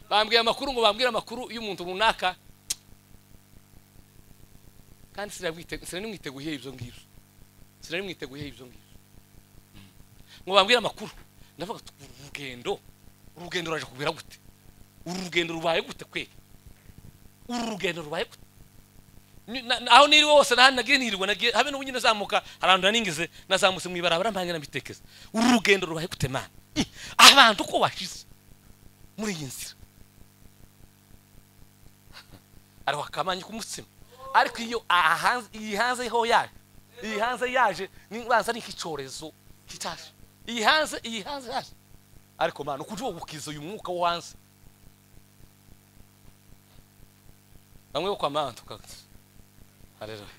bambwiye amakuru ngo bambwire amakuru y'umuntu runaka kandi sinabimwiteguyeho ibyo ngibyo sinabimwiteguyeho ibyo ngibyo ngo bambwire amakuru ndavuga urugendo urugendo ruraje kubera gute uru rugendo rubaye gute kwe uru rugendo rubaye gute aho niri wose nahandi nagiye nirirwa nagiye habe n'ubu nyine zamuka arantu naningize nazamutse mu ibarabara mpange nabitekeza uru rugendo rubaye gute mana abantu ko washize muri iyi nzira ariho akamanye k'umutsima ariko iyo iyi hanze ho yaje iyi hanze yaje nibanza ari nk'icyorezo kitaje iyi hanze iyi hanze yaje ariko mana ukujya wubukiza uyu mwuka wo hanze bamwe bo kwa mana tukagana haleluya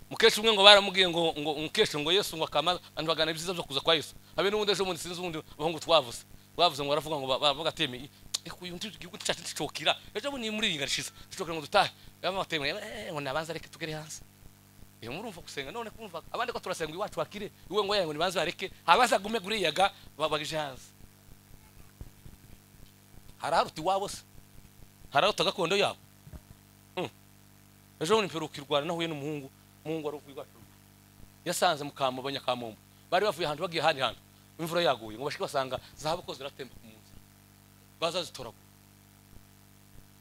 mukesha umwe ngo baramubwiye ngo ngo mukesha ngo Yesu ngo akamaza andwagana ibyiza byo kuza kwa Yesu habe n'ubundi ejo bundi sinzi ubundi bahungu twavuze twavuze ngo baravuga ngo bavuga ateme eko uyu ndi gihugu cyacu ticokira ejo bundi muri iyi ngarishiza ticokira ngo dutahe baba bateme ngo nabanza reke tugere hanze iyo murumva gusenga none kumva abandi ko turasenga iwacu bakire iwe ngo yango nibanze bareke habaza gume guri yaga babagije hanze hararuti wabo se hararuta gakondo yabo ejo bundi mperuka irwana nahuye n'umuhungu umuhungu wari ukwiga yasanze mukamba abanyakamumbu bari bavuye ahantu bagiye ahandi hantu imvura yaguye ngo bashike basanga zahabu ko ziratemba ku munsi bazazitoragura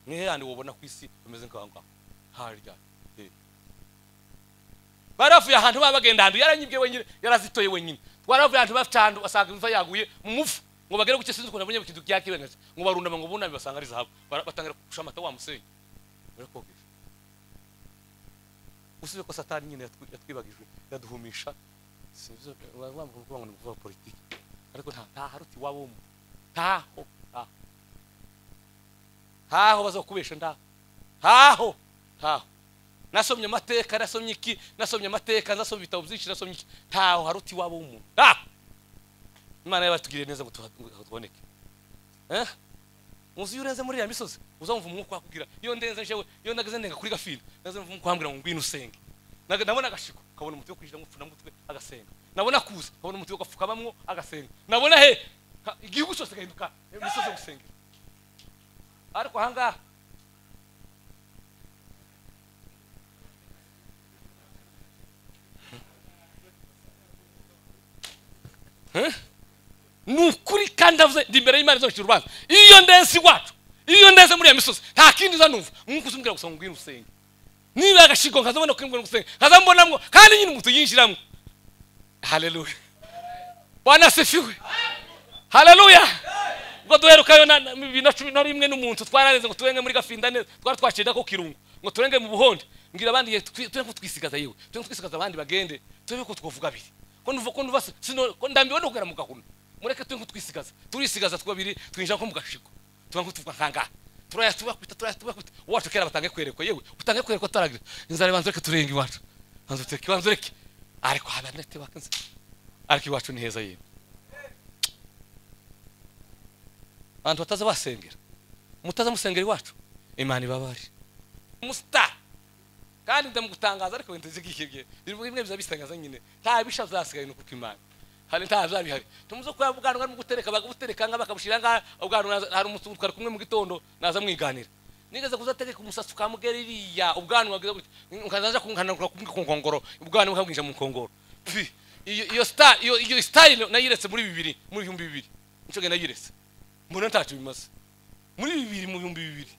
nihe yandi wobona ku isi bameze nk'aho ngaho harya bari bavuye ahantu baba bagenda ahantu yaranyibwe wenyine yarazitoye wenyine twaravuye ahantu bafite ahantu basanga imvura yaguye mu mufu ngo bagere ku sinzi ukuntu abonye ikintu byakibengaje ngo barundama ngo buname basanga ari zahabu batangira gushaka amata wa musenyi barakogesha usubiye ko satani nyine yatwibagijwe yaduhumisha wamvuga ngo ni kuvuga politiki ariko nta haruti wabo mu ntaho ntaho bazakubesha ntaho ntaho ntaho nasomye amateka nasomye iki nasomye amateka nasomye ibitabo byinshi nasomye iki ntaho haruti wabo w'umuntu ntaho imana yabatugiriye neza ngo tuboneke eh muzi iyo urenze muri iriya misozi uzamva umwuka wakubwira iyo ndenze njewe iyo nageze ndenga kuri gafini naze mva umwuka wambwira ngo ngwino usenge nabona agashiko kabona umuti wo kwinjira mu pfuna mutwe agasenga nabona kuza kabona umuti wo gapfukamamo agasenga nabona he igihugu cyose gahinduka imisozi yo gusengera ariko ahangaha Huh? ni ukuri kandi avuze ndi imbere y'imana izocira urubanza iyo ndenze iwacu iyo ndenze muri iyo misozi nta kindi uza numva mwuka uzumbwira gusa ngo ngwino usenge niba agashigo nkazabona ko ngwino usenge nkazambonamo kandi nyine umuntu yinjiramo haleluya bwana sifiwe haleluya ubwo duherukayo na bibiri na cumi na rimwe n'umuntu twarareze ngo turenge muri gafinda neza twari twaciye ko kirungu ngo turenge mu buhondi mbwira abandi tube ko twisigaza yewe tube ko twisigaza abandi bagende tube ko twavuga abiri ko nduva ko nduva ndambiwe no kugera mu gahunda mureke turi nk'utwisigaza turisigaza twabiri twinjira nko mu gashiko tuba nk'utuvuga nk'angaha turaya tubakwita turaya tubakwita uwacu kera batange kwerekwa yewe utange kwerekwa ataragira inzara ibanza reka turenge iwacu banza utereke ibanza ureke ariko haba nete bakanze ariko iwacu ni heza yewe abantu bataza basengera mutaza musengera iwacu imana ibabari umusitari kandi ndamugutangaza ariko wenda zigihibye bimwe bizabisangaza nyine nta bisha zasigaye no kuko imana hari nta zabihari tumuze kuba bwanwa mu gutereka bagabutereka nga bakabushira nga ubwanwa hari umuntu utwara kumwe mu gitondo naza mwiganira nigeze kuzategeka umusatsi ukamugera iriya ubwanwa nkazaja kunkanura ku nkongoro ubwanwa bukamwinja mu nkongoro iyo iyo star iyo iyo style nayiretse muri bibiri muri bihumbi bibiri ncoge nayiretse mbona ntacyo bimaze muri bibiri mu bihumbi bibiri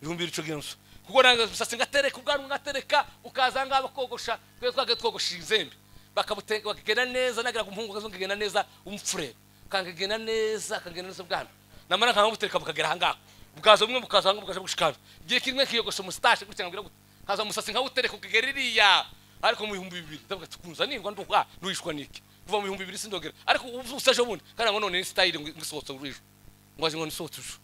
bihumbi bibiri coge nso kuko nanga umusatsi ngatereka ubwanwa ngatereka ukaza ngaba kogosha twe twage twogosha inzembe bakagenda neza nagira umuhungu kazo kagenda neza umfure kagenda neza kagenda neza bwana namara nkaho butereka bukagera ahangaha bwazo bumwe bukaza ahangaha bukaje gushikana igihe kimwe kiyogosha umusitashi gutya ngira gute kaza umusatsi nkaho utereka ukagera iriya ariko mu bihumbi bibiri ndavuga tukunza nirwa nduka nuhishwa niki kuva mu bihumbi bibiri sindogera ariko ubusa ejo bundi kandi ngo none ni style ngisohotse ejo ngo ngo nisohotse ejo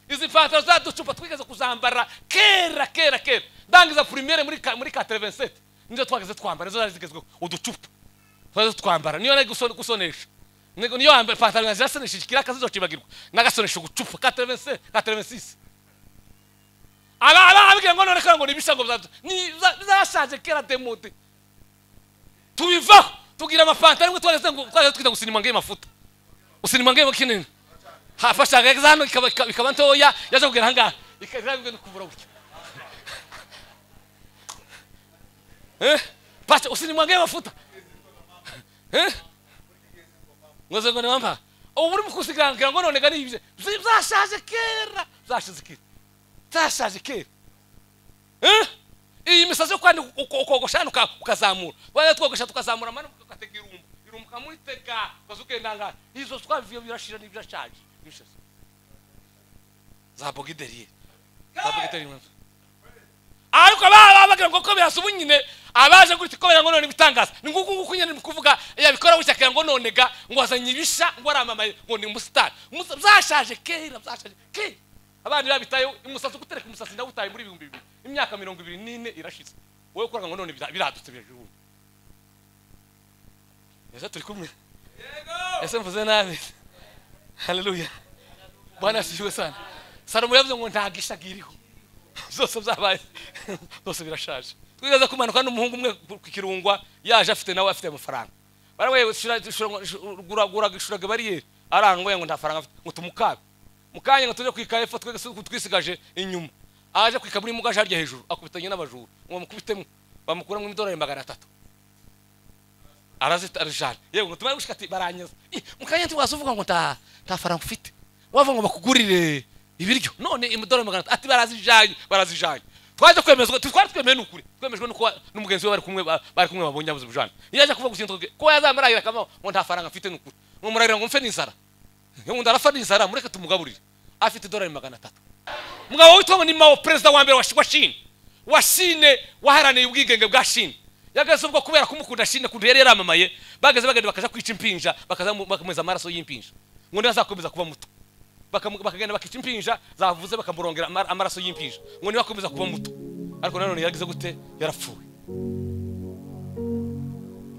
izi pantaro za ducupa twigeze kuzambara kera kera kera ndangiza primere muri muri 87 nizo twageze twambara nizo zari zigezweho uducupa twaje twambara niyo nari gusonesha niyo yambara ipantaro yanjye yasonesha ikiraka zizokibagirwa nagasonesha ugucupa ka 36 ka 36 aba aba abwira ngo none kandi ngo nibisha ngo ni zashaje kera demode tubivaho tugira amapantaro imwe twageze ngo twageze twita gusinima ngiye mafuta gusinima ngiye kinini hafashaga hano ikaba ikaba- ikaba ntoya yaje kugera ahangaha ikazabwe no kubura gutya eh pacha usinimwange mafuta eh ngoze ngo nemamba ubu uri mukusigangira ngo none gani ibye zashaje kera zashize kera zashaje kera eh iyi misazi yo kwandika ukogoshana ukazamura wajya twogosha tukazamura amano ugatega irumbu irumbu ukamwitega ukaza ukendangara izo twabivuye birashira n'ibirashaje ibishaza za bogideriye za bogideriye mwanzo ariko baba bagira ngo ko birasa ubu nyine abaje gutya ko ngo none bitangaza ni nguku nguku nyine ni kuvuga yabikora gutya akagira ngo none ga ngo wazanye ibisha ngo waramamaye ngo ni umusitari Umusa- byashaje kera byashaje kera abandi babitayeho umusatsi gutereka umusatsi nawe utaye muri ibihumbi bibiri imyaka mirongo ibiri n'ine irashize wowe ukora ngo none bira- biradutse birajubuye ese turi kumwe ese mvuze nabi haleluya bwana asifiwe sana salomo yavuze ngo nta gisha kiriho zose byabaye zose birashaje twibaza kumanuka n'umuhungu umwe ku kirungwa yaje afite nawe afite amafaranga baramwe guragishuraga bariyeri arangoye ngo nta faranga afite ngo tumukabe mukanya ngo tujye kwika hepfo twese twisigaje inyuma aje kwika muri mugaje harya hejuru akubitanye n'abajura ngo bamukubitemo bamukuramo idolari magana atatu arazita arishana yego ngo tumare gushika ati baranyaza Ih, mukanya ntiwaza uvuga ngo nta nta faranga ufite wava ngo bakugurire ibiryo none imadolari magana atatu ati barazijanye barazijanye twaje kwemezwa tu- twari twemeye n'ukuri twemejwe nuko wa- n'umugenzi we bari kumwe ba- bari kumwe babonye abuze bujana yaje kuvuga gusinda ko yazamaragira kama ngo nta faranga mfite n'ukuri ngo murarira ngo mfe n'inzara ngo ndarafa n'inzara mureke tumugaburire afite idolari magana atatu mugabo witwa ngo ni mao perezida wa mbere wa Shi- wa shine wa shine waharaniye ubwigenge bwa shine yageze ubwo kubera kumukunda shine kuntu yari yaramamaye bageze bagenda bakaja kwica impinja bakaza bakameza amaraso y'impinja ngo ntibazakomeza kuba muto Bakamu- bakagenda bakica impinja zavuze bakamurongera amar- amaraso y'impinja ngo ntibakomeza kuba muto ariko nanone yaragize gute yarapfuye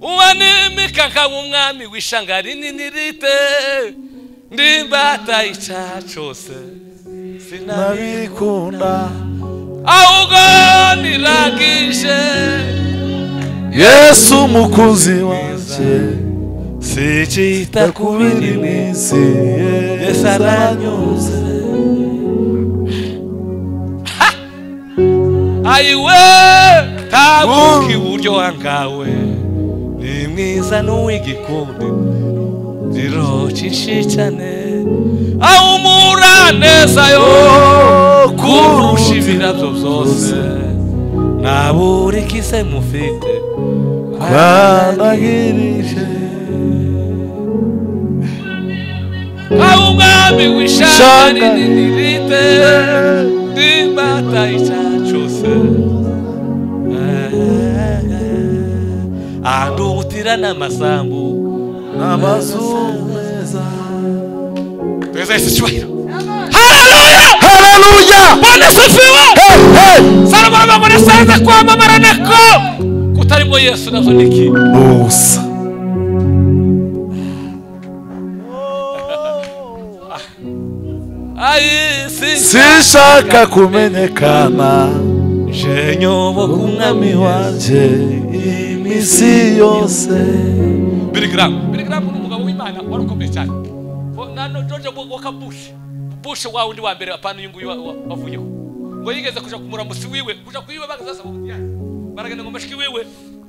uwanemeka nkaba umwami w'ishanga rinini rite ndimbata icyaha cyose sinabika nabikunda ahubwo niragije yesu umukozi wanjye sikita ku biri mu isi yesu aranyuze ayiwe tabuka iburyo wangawe ni mwiza n'uw'igikundi ndiroca inshicane ahumura neza yo kurusha ibirabyo byose ntabure ikize mufite twanahirije aho umwami w'ishaka Shaka. rinini rite ndimbata icyaha cyose andubutira n'amasambu amazu meza tweza yesu icyubahiro haleluya haleluya bwana asifiwe Hey, hey! salomo aravuga ngo nasanze kwamamara nako kutarimo yesu nabyo ni iki musa ayisi sinshaka kumenyekana nyoboka umwami wanjye iminsi yose birigaramu birigaramu ni umugabo w'imana wari ukomeye cyane Bo- na no- george woka bush bush wa wundi wa mbere apana uyu nguyu wa- wa- wavuyeho ngo yigeze kuja ku muramusi wiwe kuja kuyiwe bagaze basaba ubutiyani baragenda ngo mashiki wiwe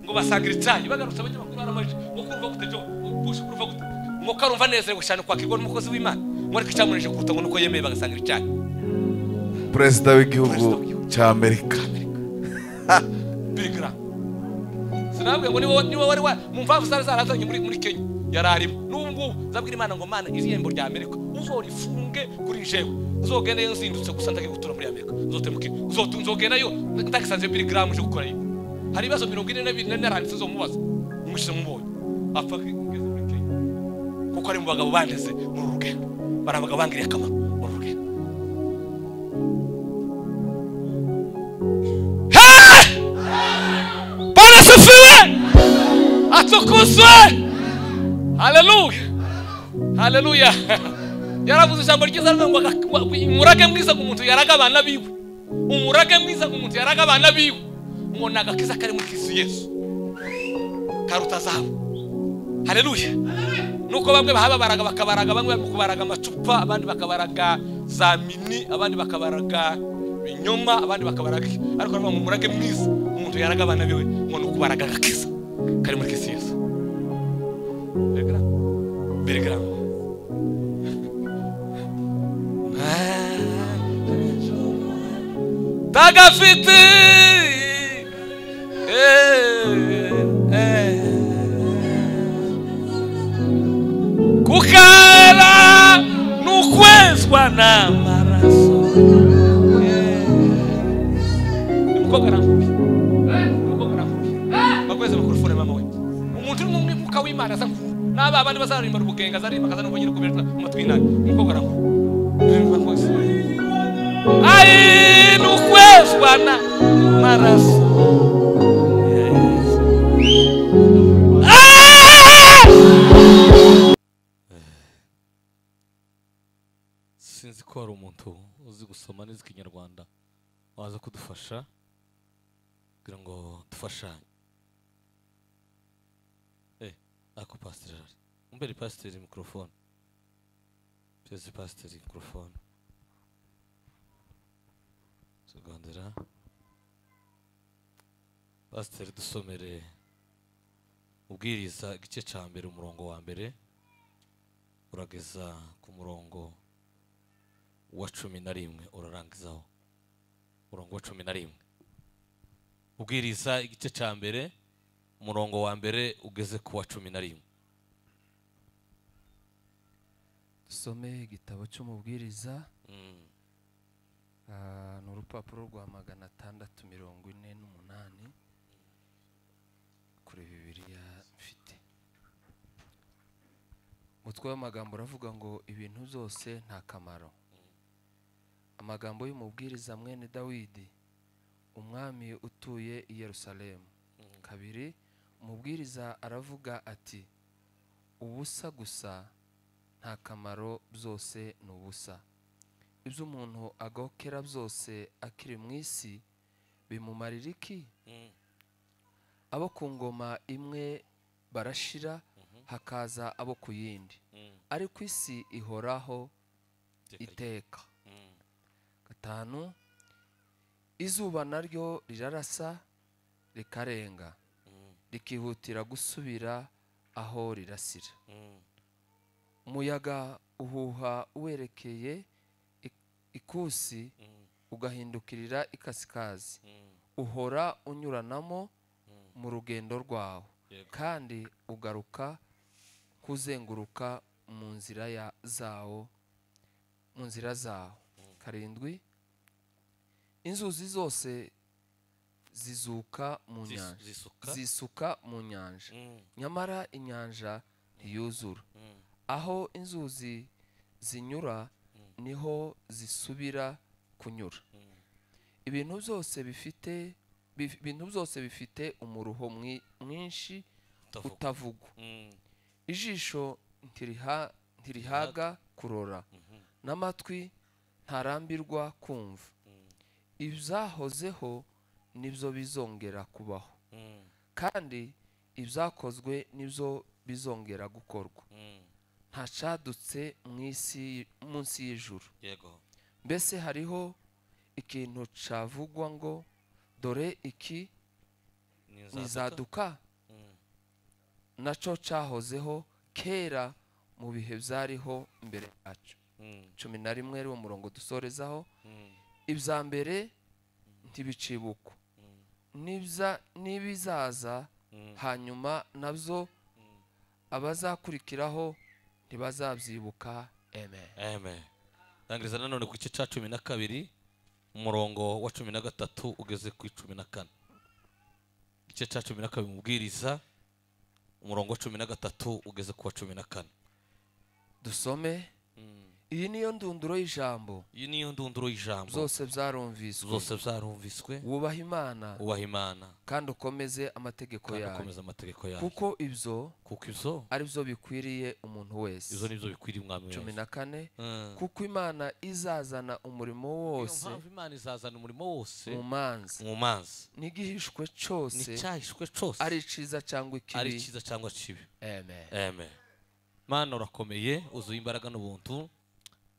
ngo basangira icyayi bagarutse abanyamakuru baramajije ngo kurumva gute jo bush kurumva gute ngo karumva nezerewe cyane kwakirwa n'umukozi w'imana ngo ariko icyamuneje kuruta ngo nuko yemeye bagasangira icyayi perezida w'igihugu cy'amerika bigara sinabwe ngo niwe niwe wari wa mu mpamvu zari zarazanye muri muri Kenya yari arimo n'ubu ngubu zabwira imana ngo mana iri yembo rya Amerika uzorifunge kuri jewe nzogenda yo nzindutse gusa ndagiye gutura muri Amerika nzotemuke nzotu nzogenda yo ndakisanze biri gramu je gukora yiwe hari ibibazo mirongo ine na bine naranditse nzomubaza mwishe mubonye apfa kugeza muri Kenya kuko ari mu bagabo bandeze muri uru rugendo bari abagabo bangiriye akamaro muri uru rugendo Hey! Bwana asifiwe, atukuzwe, haleluya, haleluya. Yaravuze ijambo ryiza rivuga ngo aga- ngo umurage mwiza ku muntu yaraga abana biwe, umurage mwiza ku muntu yaraga abana biwe, ngo ni agakiza kari muri Kristo Yesu karuta zahabu, haleluya. nuko bamwe bahababaraga bakabaraga bamwe bari kubaraga amacupa abandi bakabaraga za mini abandi bakabaraga ibinyoma abandi bakabaraga iki ariko baravuga ngo umurage mwiza umuntu yaraga abana biwe ngo ni ukubaraga agakiza kari muri kisi yesu Telegram. Telegram. tagafite kukara n'ukwezwa n'amaraso ni umukobwa arambuye umukobwa arambuye bakweze mikorofone mama we umuntu uri mu mwibuka w'imana aza nkubu n'aba bandi bazarimbara ubugenga azarimbakaza n'ubugira kubera amatwi y'inabi umukobwa arambuye ainu kwezwa na maraso sinzi ko hari umuntu uzi gusoma neza ikinyarwanda waza kudufasha kugira ngo dufashanye eh ako pasiteri ari umbere pasiteri mikorofone byose pasiteri mikorofone tugondera pasiteri dusomere ubwiriza igice cya mbere umurongo wa mbere urageza ku murongo wa cumi na rimwe urarangizaho umurongo wa cumi na rimwe ubwiriza igice cya mbere umurongo wa mbere ugeze ku wa cumi na rimwe dusome igitabo cy'umubwiriza Ah, ni urupapuro rwa magana atandatu mirongo ine n'umunani kuri bibiriya mfite umutwe w'amagambo uravuga ngo ibintu byose nta kamaro amagambo y'umubwiriza mwene dawidi umwami utuye i yerusalemu kabiri umubwiriza aravuga ati ubusa gusa nta kamaro byose ni ubusa ibyo umuntu agokera byose akiri mu isi bimumarira iki abo ku ngoma imwe barashira hakaza abo ku yindi ariko isi ihoraho iteka gatanu izuba naryo rirarasa rikarenga rikihutira gusubira aho rirasira umuyaga uhuha werekeye ikusi ugahindukirira ikasikazi uhora unyuranamo mu rugendo rwawe Yego. kandi ugaruka kuzenguruka mu nzira ya zawo mu nzira zawo karindwi inzuzi zose zizuka mu Zis- nyanja zisuka. zisuka mu nyanja nyamara inyanja ntiyuzura aho inzuzi zinyura niho zisubira kunyura ibintu byose bifite bif- ibintu byose bifite umuruho mwi- mwinshi Utavuga. utavugwa ijisho ntiriha- ntirihaga kurora n'amatwi ntarambirwa kumva ibyahozeho nibyo bizongera kubaho kandi ibyakozwe nibyo bizongera gukorwa ntacadutse mu isi munsi y'ijuru yego mbese hariho ikintu cavugwa ngo dore iki nizaduka naco cahozeho kera mu bihe byariho mbere yacu cumi na rimwe ari wo murongo dusorezaho ibya mbere ntibicibukwa N'ibza- n'ibizaza hanyuma nabyo abazakurikiraho ntibazabyibuka amen amen rangiriza nanone ku gice cya cumi na kabiri umurongo wa cumi na gatatu ugeze ku cumi na kane igice cya cumi na kabiri mubwiriza umurongo wa cumi na gatatu ugeze ku wa cumi na kane dusome iyi niyo ndunduro y'ijambo iyi niyo ndunduro y'ijambo zose byarumviswe zose zarumviswe wubaha imana ubaha imana kandi ukomeze amategeko kandi yawe ukomeza amategeko yawe kuko ibyo kuko ibyo ari byo bikwiriye umuntu wese ibyo nibyo bikwiriye umwami cumi wese na kane Mm. kuko imana izazana umurimo Niyo wose mpamvu imana izazana umurimo wose mu manza mu mazi n'igihishwe cyose n'icyahishwe cyose ari cyiza cyangwa ari ikibi cyiza cyangwa kibi amen amen mana urakomeye uzuye imbaraga n'ubuntu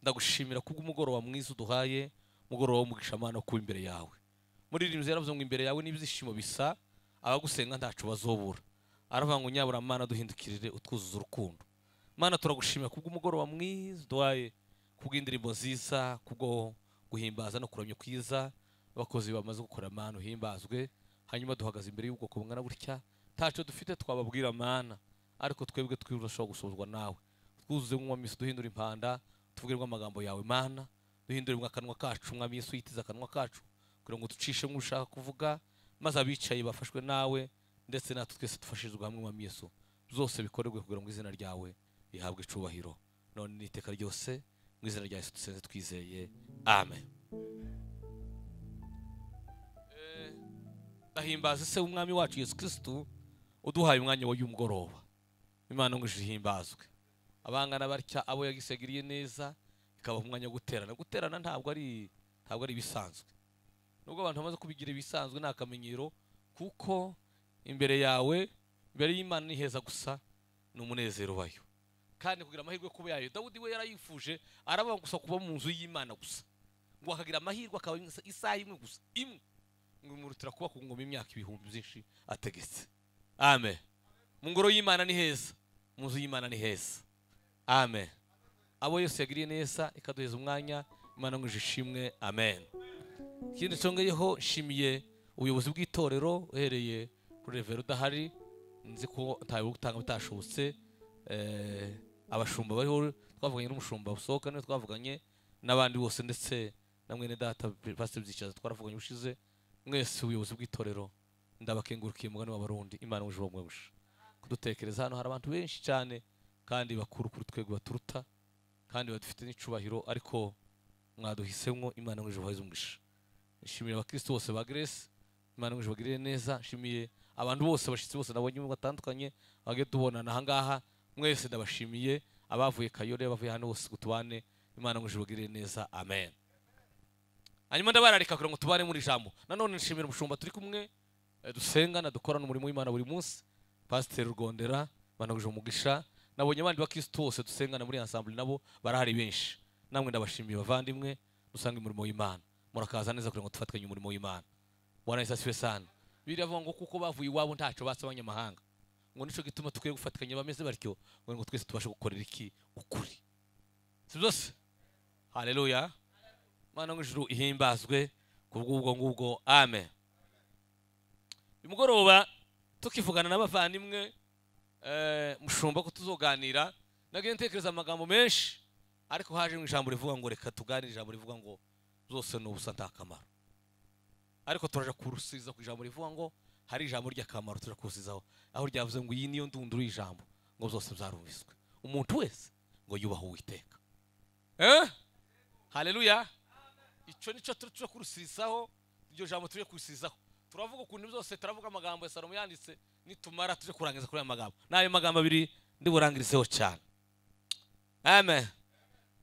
ndagushimira kubw'umugoroba mwiza uduhaye umugoroba w'umugisha mana kuba imbere yawe muririnzi yaravuze ngo imbere yawe n'ibyishimo bisa abagusenga ntacu bazobura aravuga ngo nyabura mana duhindukirire utwuzuza urukundo mana turagushimira kubw'umugoroba mwiza uduhaye kubw'indirimbo nziza kubwo guhimbaza no kuramya kwiza abakozi bamaze gukorera mana uhimbazwe hanyuma duhagaze imbere y'ubwoko bungana gutya ntacyo dufite twababwira mana ariko twebwe twirushaho gusohozwa nawe twuzuze mw'amisi duhindura impanda tuvugirwe amagambo yawe mana duhindure akanwa kacu mw'amisi uyitiza akanwa kacu kugira ngo ducishe nk'ushaka kuvuga maze abicaye bafashwe nawe ndetse natwe twese dufashirizwe hamwe mw'amisi zose bikorerwe kugira ngo izina ryawe rihabwe icubahiro none n'iteka ryose mu izina rya yesu dusenze twizeye amen Eh, bahimbaza se w'umwami wacu yesu kirisitu uduhaye umwanya w'uyu mugoroba imana ngo ihimbazwe abangana batya abo yagisegiriye neza ikabaha umwanya wo guterana guterana ntabwo ari ntabwo ari ibisanzwe nubwo abantu bamaze kubigira ibisanzwe ni akamenyero kuko imbere yawe imbere y'imana ni heza gusa ni umunezero ubayo kandi kugira amahirwe kuba yayo dawudi we yarayifuje aravuga gusa kuba mu nzu y'imana gusa ngo akagira amahirwe akaba isaha imwe gusa imwe ngo imurutira kuba ku ngoma imyaka ibihumbi byinshi ategetse amen mu ngoro y'imana ni heza mu nzu y'imana ni heza amen abo yose yagiriye neza ikaduheza umwanya imana ngo ishimwe amen ikindi nshongeyeho nshimiye ubuyobozi bw'itorero uhereye kuri revero udahari nzi ko ntawe gutanga bitashobotse eh, abashumba bariho twavuganye n'umushumba busohoka niwe twavuganye n'abandi bose ndetse na mwene data pasiteri byicaza twaravuganye ushize mwese ubuyobozi bw'itorero ndabakengurukiye umugani w'abarundi imana ubujura bumwe busha kudutekereza hano hari abantu benshi cyane kandi bakuru kuri twego baturuta kandi badufite n'icubahiro ariko mwaduhisemo imana ngo ijuru umugisha nshimiye abakristo bose ba grace imana ngo ijuru bagirire neza nshimiye abantu bose abashyitsi bose nabonye batandukanye bagiye tubonana ahangaha mwese ndabashimiye abavuye kayore abavuye hano bose ngo tubane imana ngo ijuru bagirire neza amen hanyuma ndabararika kugira ngo tubane muri ijambo nanone nshimira umushumba turi kumwe eh, dusengana dukorana umurimo w'imana buri munsi pasiteri rwondera banaguje umugisha nabonye abandi bakirisitu bose dusengana muri ansambule nabo barahari benshi namwe ndabashimiye bavandimwe dusanga umurimo w'imana murakaza neza kugira ngo dufatanye umurimo w'imana bwana yesu asifiwe sana biravuga ngo kuko bavuye iwabo ntacyo basa abanyamahanga ngo nicyo gituma dukwiye gufatikanya bameze batyo kugira ngo twese tubashe gukorera iki ukuri si byose haleluya mana ngo ijuru ihimbazwe kubw'ubwo ngubwo amen uyu mugoroba tukivugana n'abavandimwe eh, mushumba ko tuzoganira nagiye ntekereza amagambo menshi ariko haje ijambo rivuga ngo reka tuganire ijambo rivuga ngo zose ni ubusa nta kamaro ariko turaja kurusiza ku ijambo rivuga ngo hari ijambo ry'akamaro turaja kurusizaho aho ryavuze ngo iyi niyo ndunduro y'ijambo ngo byose byarumviswe umuntu wese ngo yubahe uwiteka eh? haleluya icyo nicyo turi kurusizaho iryo jambo turi kurusizaho turavuga ukuntu byose turavuga amagambo ya salomo yanditse nitumara tujye kurangiza kuri aya magambo n'ayo magambo abiri ndiburangirizeho cyane amen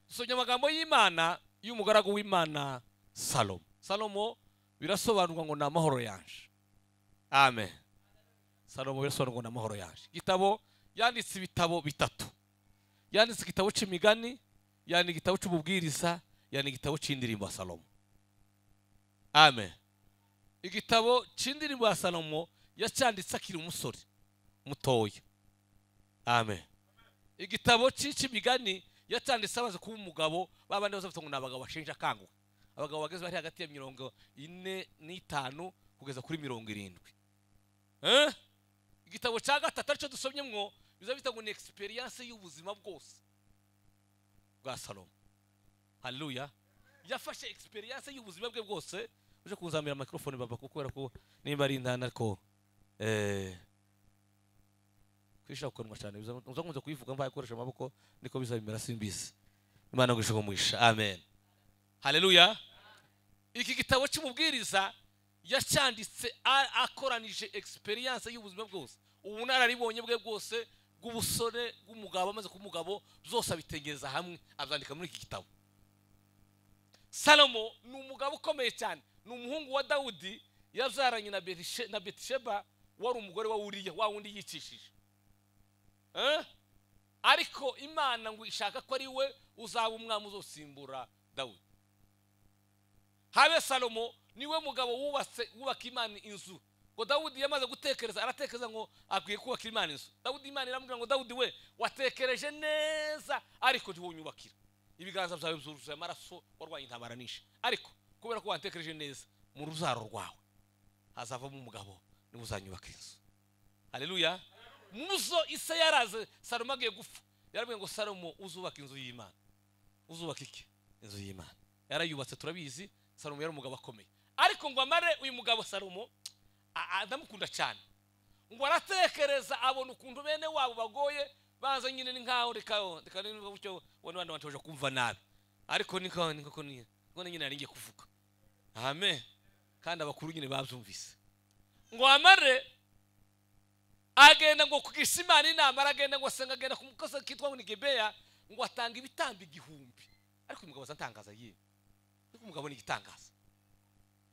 dusomye amagambo y'imana y'umugaragu w'imana salomo salomo birasobanurwa ngo ni amahoro yanje amen salomo birasobanurwa ngo ni amahoro yanje igitabo yanditse ibitabo bitatu yanditse igitabo cy'imigani yanditse igitabo cy'ububwiriza yanditse igitabo cy'indirimbo ya salomo amen igitabo cy'indirimbo ya salomo yacyanditse akiri umusore mutoya amen igitabo cy'imigani yacyanditse amaze kuba umugabo babandi bose bavuga ngo ni abagabo bashinja akanguhe abagabo bageze bari hagati ya mirongo ine n'itanu kugeza kuri mirongo irindwi Eh? igitabo cya gatatu aricyo dusomyemwo biza bita ngo ni egisperiyanse y'ubuzima bwose bwa salomo haleluya yafashe egisperiyanse y'ubuzima bwe bwose uje kuzamira microphone baba kuko kubera ko nimba ari intana ariko eh kwishaka kunywa cyane uzakunze kuyivuga mbaye gukoresha amaboko niko bizabimera simbizi imana ngo ishaka umugisha amen haleluya iki gitabo cy'umubwiriza yacyanditse a- akoranije experience y'ubuzima bwose ubunararibonye bwe bwose bw'ubusore bw'umugabo amaze kuba umugabo byose abitengereza hamwe abyandika muri iki gitabo salomo ni umugabo ukomeye cyane ni umuhungu wa dawudi yabyaranye na Berishe- na betisheba wari umugore wa uriya wa wundi yicishije Eh? ariko imana ngo ishaka ko ari we uzaba umwami uzosimbura dawudi habe salomo niwe mugabo wubatse wubaka imana inzu ngo dawudi yamaze gutekereza aratekereza ngo akwiye kubaka imana inzu dawudi imana iramubwira ngo dawudi we watekereje neza ariko ntiwunyubakira ibiganza byawe byuzuye amaraso warwaye intabara nishe ariko kubera ko watekereje neza mu ruzaro rwawe hazavamo umugabo niwe uzanyubaka inzu hareruya muzo isa yaraze salomo agiye gupfa yarabwiye ngo salomo uzubaka inzu y'imana uzubaka iki inzu y'imana yarayubatse turabizi salomo yari umugabo akomeye ariko ngo amare uyu mugabo salomo a- a- ndamukunda cyane ngo aratekereza abona ukuntu bene wabo bagoye baza nyine ni nkaho reka reka niba gutyo ubona abandi batoje kumva nabi ariko niko niko ni- niko nyine nari ngiye kuvuga amen kandi abakuru nyine babyumvise ngo amare agenda ngo kugisha imana inama aragenda ngo asenga agenda ku mukozi kitwa ngo ni gebeya ngo atanga ibitambo igihumbi ariko uyu mugabo aza atangaza yewe ariko umugabo ni igitangaza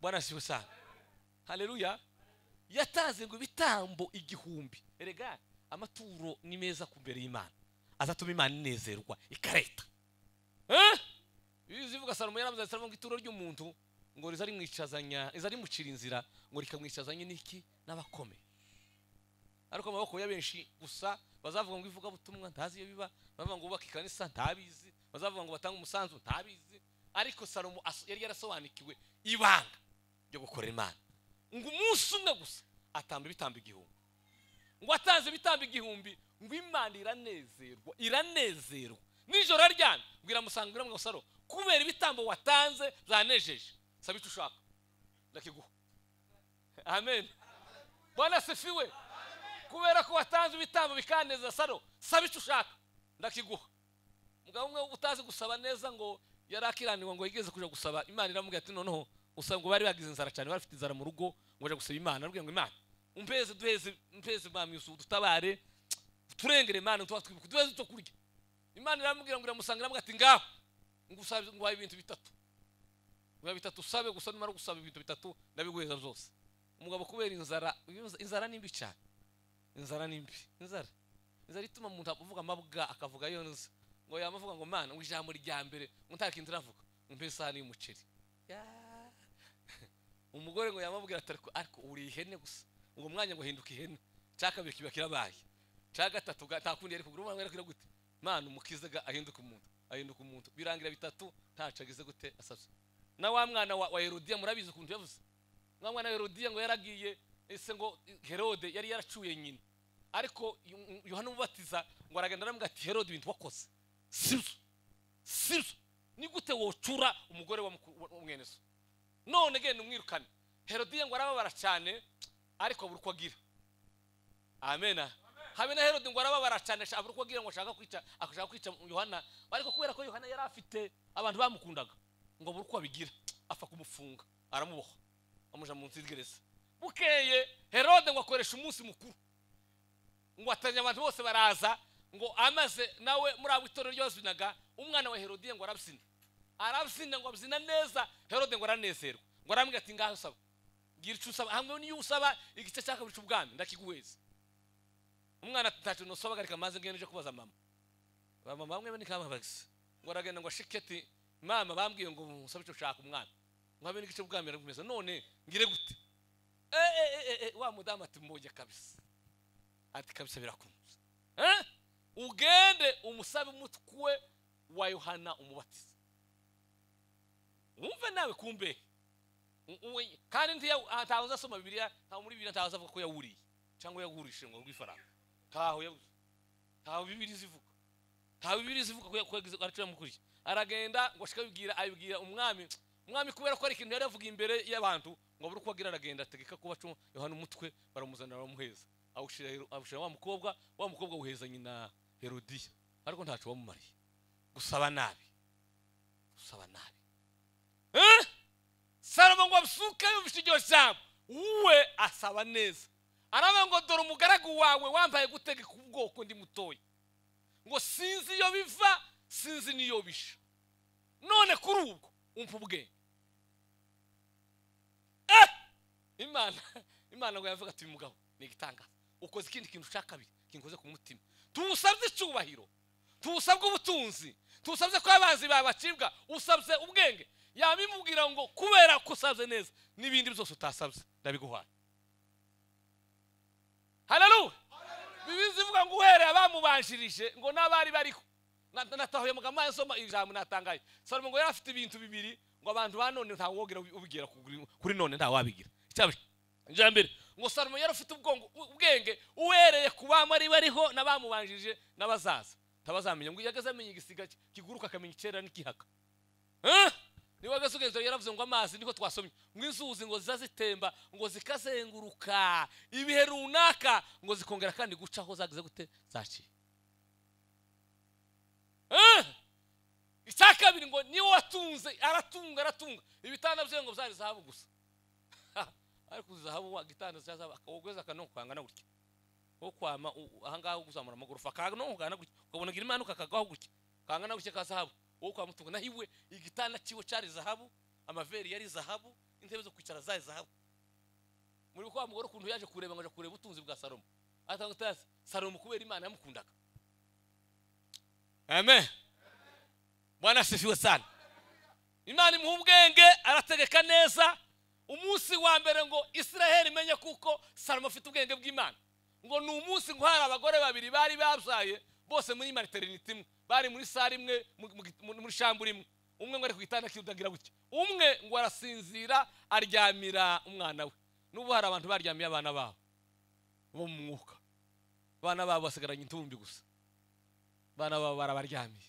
bwana asiwe sana haleluya yatanze ngo ibitambo igihumbi rega amaturo ni meza ku mbere y'imana azatuma imana inezerwa ikareta Eh? bizi ivuga salomo yaramuze salomo ngo ituro ry'umuntu ngo riza rimwicazanya riza rimucira inzira ngo rikamwicazanye n'iki n'abakomeye ariko amaboko ya benshi gusa bazavuga ngo ivugabutumwa ntazi iyo biba bazavuga ngo bubake ikanisa ntabizi bazavuga ngo batange umusanzu ntabizi ariko salomo aso- yari yarasobanukiwe ibanga ryo gukorera imana ngo umunsi umwe gusa atamba ibitambo igihumbi ngo atanze ibitambo igihumbi ngo imana iranezerwa iranezerwa nijoro aryamye ngo iramusanga iramwe saro kubera ibitambo watanze byanejeje saba icyo ushaka ndakiguha amen bwana sefiwe kubera ko watanze ibitambo bikanezeza saro saba icyo ushaka ndakiguha mugabo umwe utazi gusaba neza ngo yari akiranirwa ngo yigeze kujya gusaba imana iramubwira ati noneho usaba ngo bari bagize inzara cyane bari bafite inzara mu rugo ngo bajya gusaba imana arabwira ngo imana umpeze duheze mpeze mwami yusufu dutabare turengere imana tuba twibuka duheze icyo kurya imana iramubwira ngo iramusanga iramubwira ati ngaho ngo usabe ngo uhaye ibintu bitatu biba bitatu usabe gusa numara gusaba ibintu bitatu ndabiguheza byose umugabo kubera inzara inzara ni mbi cyane inzara ni mbi inzara inzara ituma umuntu avuga amabwa akavuga yonza ngo yaba avuga ngo mana ngo ijambo rya mbere ngo nta kindi uravuga ngo mpe isahani y'umuceri Ya. umugore ngo yamubwira ati ariko ariko uri ihene gusa uwo mwanya ngo hinduka ihene cya kabiri kiba kirabaye cya gatatu ga- nta kundi yari kugura umwana yari gute mana umukiza ga- ahinduka umuntu ahinduka umuntu birangira bitatu ntaco agize gute asabye na wa mwana wa, wa herodiya murabizi ukuntu yavuze wa mwana wa herodiya ngo yaragiye ese ngo herode yari yaracuye nyina ariko Yo- yohana umubatiza ngo aragenda aramubwira ati herode ibintu wakoze sibyo sibyo ni gute wocura umugore wa muku- wa- wa mwene so none genda umwirukane herodiye ngo arababara cyane ariko abura uko agira amena habe na herode ngo arababara cyane asha- abura uko agira ngo ashaka kwica ashaka kwica yohana ariko kubera ko yohana yari afite abantu bamukundaga ngo abura uko abigira apfa kumufunga aramuboha amuja munsi y'igereza bukeye herode ngo akoresha umunsi mukuru ngo atanya abantu bose baraza ngo amaze nawe muri abo itorero ryabazinaga umwana wa herodiye ngo arabyina arabyina ngo abyina neza herode ngo aranezerwa ngo arambwira ati ngaho usaba gira icyo usaba hamwe n'iyo usaba igice cya kabiri cy'ubwami ndakiguheza umwana ati ntacyo nusabaga reka maze ngende uje kubaza mama bamama bamwe ni kamabagisi ngo aragenda ngo ashike ati mama bambwiye ngo musabe icyo ushaka umwana ngo habe n'igice cy'ubwami arakomeza none ngire gute Eh, eh, eh, eh, eh, wa mudamu ati mboge kabisa ati kabisa birakunze Eh? ugende umusabe umutwe wa yohana umubatiza wumve nawe kumbe U- uwe- kandi ntiya- ah, ntawe uzasoma bibiliya ntawe muri bibiliya ntawe uzavuga ko yawuriye cyangwa yawurishe ngo rw'ifaranga ntaho yabuze ntawe bibiliya zivuga ntawe bibiliya zivuga ko yakoze aracyo yamukuriye aragenda ngo ashika abibwira abibwira umwami umwami kubera ko ari ikintu yari yavuga imbere y'abantu ngo abure uko agira aragenda ategeka kuba cuma yohana umutwe baramuzanira baramuheza awushira awushira wa mukobwa wa mukobwa awuheza nyina herodiya ariko ntaco wamumariye gusaba nabi gusaba nabi Eh? salomo ngo abyuke yumvise iryo jambo wowe asaba neza aravuga ngo dore umugaragu wawe wambaye gutegeka ubwoko ndi mutoya ngo sinzi iyo biva sinzi n'iyo bisha none kuri ubwo umva ubwenge Eh! imana imana ngo yavuga ati uyu mugabo ni igitangaza ukoze ikindi kintu ushaka kabiri kinkoze ku mutima tuwusabye icyubahiro ntusabwe ubutunzi ntusabye ko abanzi babacibwa usabye ubwenge yabimubwira ngo kubera ko usabye neza n'ibindi byose utasabye ndabiguhaye hararuwe bibizi ivuga ngo uhereye bamubanjirije ngo n'abari bariho Na- na- natahuye amagambo yasoma ijambo natangaye salomo ngo yari afite ibintu bibiri ngo abantu ba none ntawe wogera ubi- ubigera kuri- kuri none ntawabigira icyabiri ijambere ngo salomo yari afite ubwongo ubwenge uhereye ku bami ari bariho n'abamubanjirije n'abazaza ntabazamenya ngo iyo ageze amenya igisiga ki- kiguruka akamenya icyera n'ikihaka Eh? niba ageze ugeze yaravuze ngo amazi niko twasomye ngo inzuzi ngo ziza zitemba ngo zikazenguruka ibihe runaka ngo zikongera kandi guca aho zagize gute zaciye Eh? icya kabiri ngo niwe watunze aratunga aratunga ibitanda bye ngo byari zahabu gusa Ha, ariko zahabu wa- igitanda cya zahabu akawugeza akanonko kangana gutya wo kwama u- ahangaha ho kuzamura amagorofa akanonko kangana gutya ukabona gira imanuka kagwaho gutya kangana gutya ka zahabu wo kwa mutunga naho iwe igitanda cyiwe cyari zahabu amaveri yari zahabu intebe zo kwicara zari zahabu muri kwa mugore ukuntu yaje kureba ngo aje kureba ubutunzi bwa salomo atanga utasi salomo kubera imana yamukundaga amen bwana asifiwe sana imana imuha ubwenge arategeka neza umunsi wa mbere ngo israheli imenye kuko salomo afite ubwenge bw'imana ngo ni umunsi ngo hari abagore babiri bari babyaye bose muri materinite imwe bari muri sare imwe mu- mu- mu- muri shambure imwe umwe ngo ari ku gitanda kidagira gutya umwe ngo arasinzira aryamira umwana we n'ubu hari abantu baryamiye abana babo bo mu mwuka abana babo basigaranye intumbi gusa abana babo barabaryamiye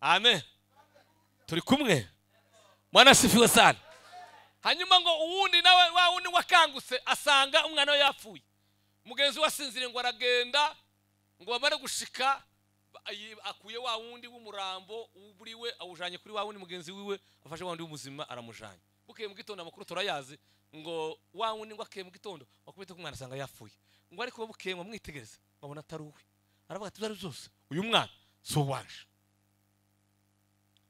amen turi kumwe mwana asifiwe sana hanyuma ngo uwundi nawe wa wundi wakangutse asanga umwana we yapfuye mugenzi we asinziriye ngo aragenda ngo bamare gushika ba- ayi- akuye wa wundi w'umurambo uri we awujanye kuri wa wundi mugenzi wiwe afashe wa wundi w'umuzima aramujanye bukeye mu gitondo amakuru turayazi ngo wa wundi ngo akeye mu gitondo wakubita ko umwana asanga yapfuye ngo ariko bukeye ngo mwitegereze babona atari uwe aravuga ati ibyo ari byo byose uyu mwana si uwanje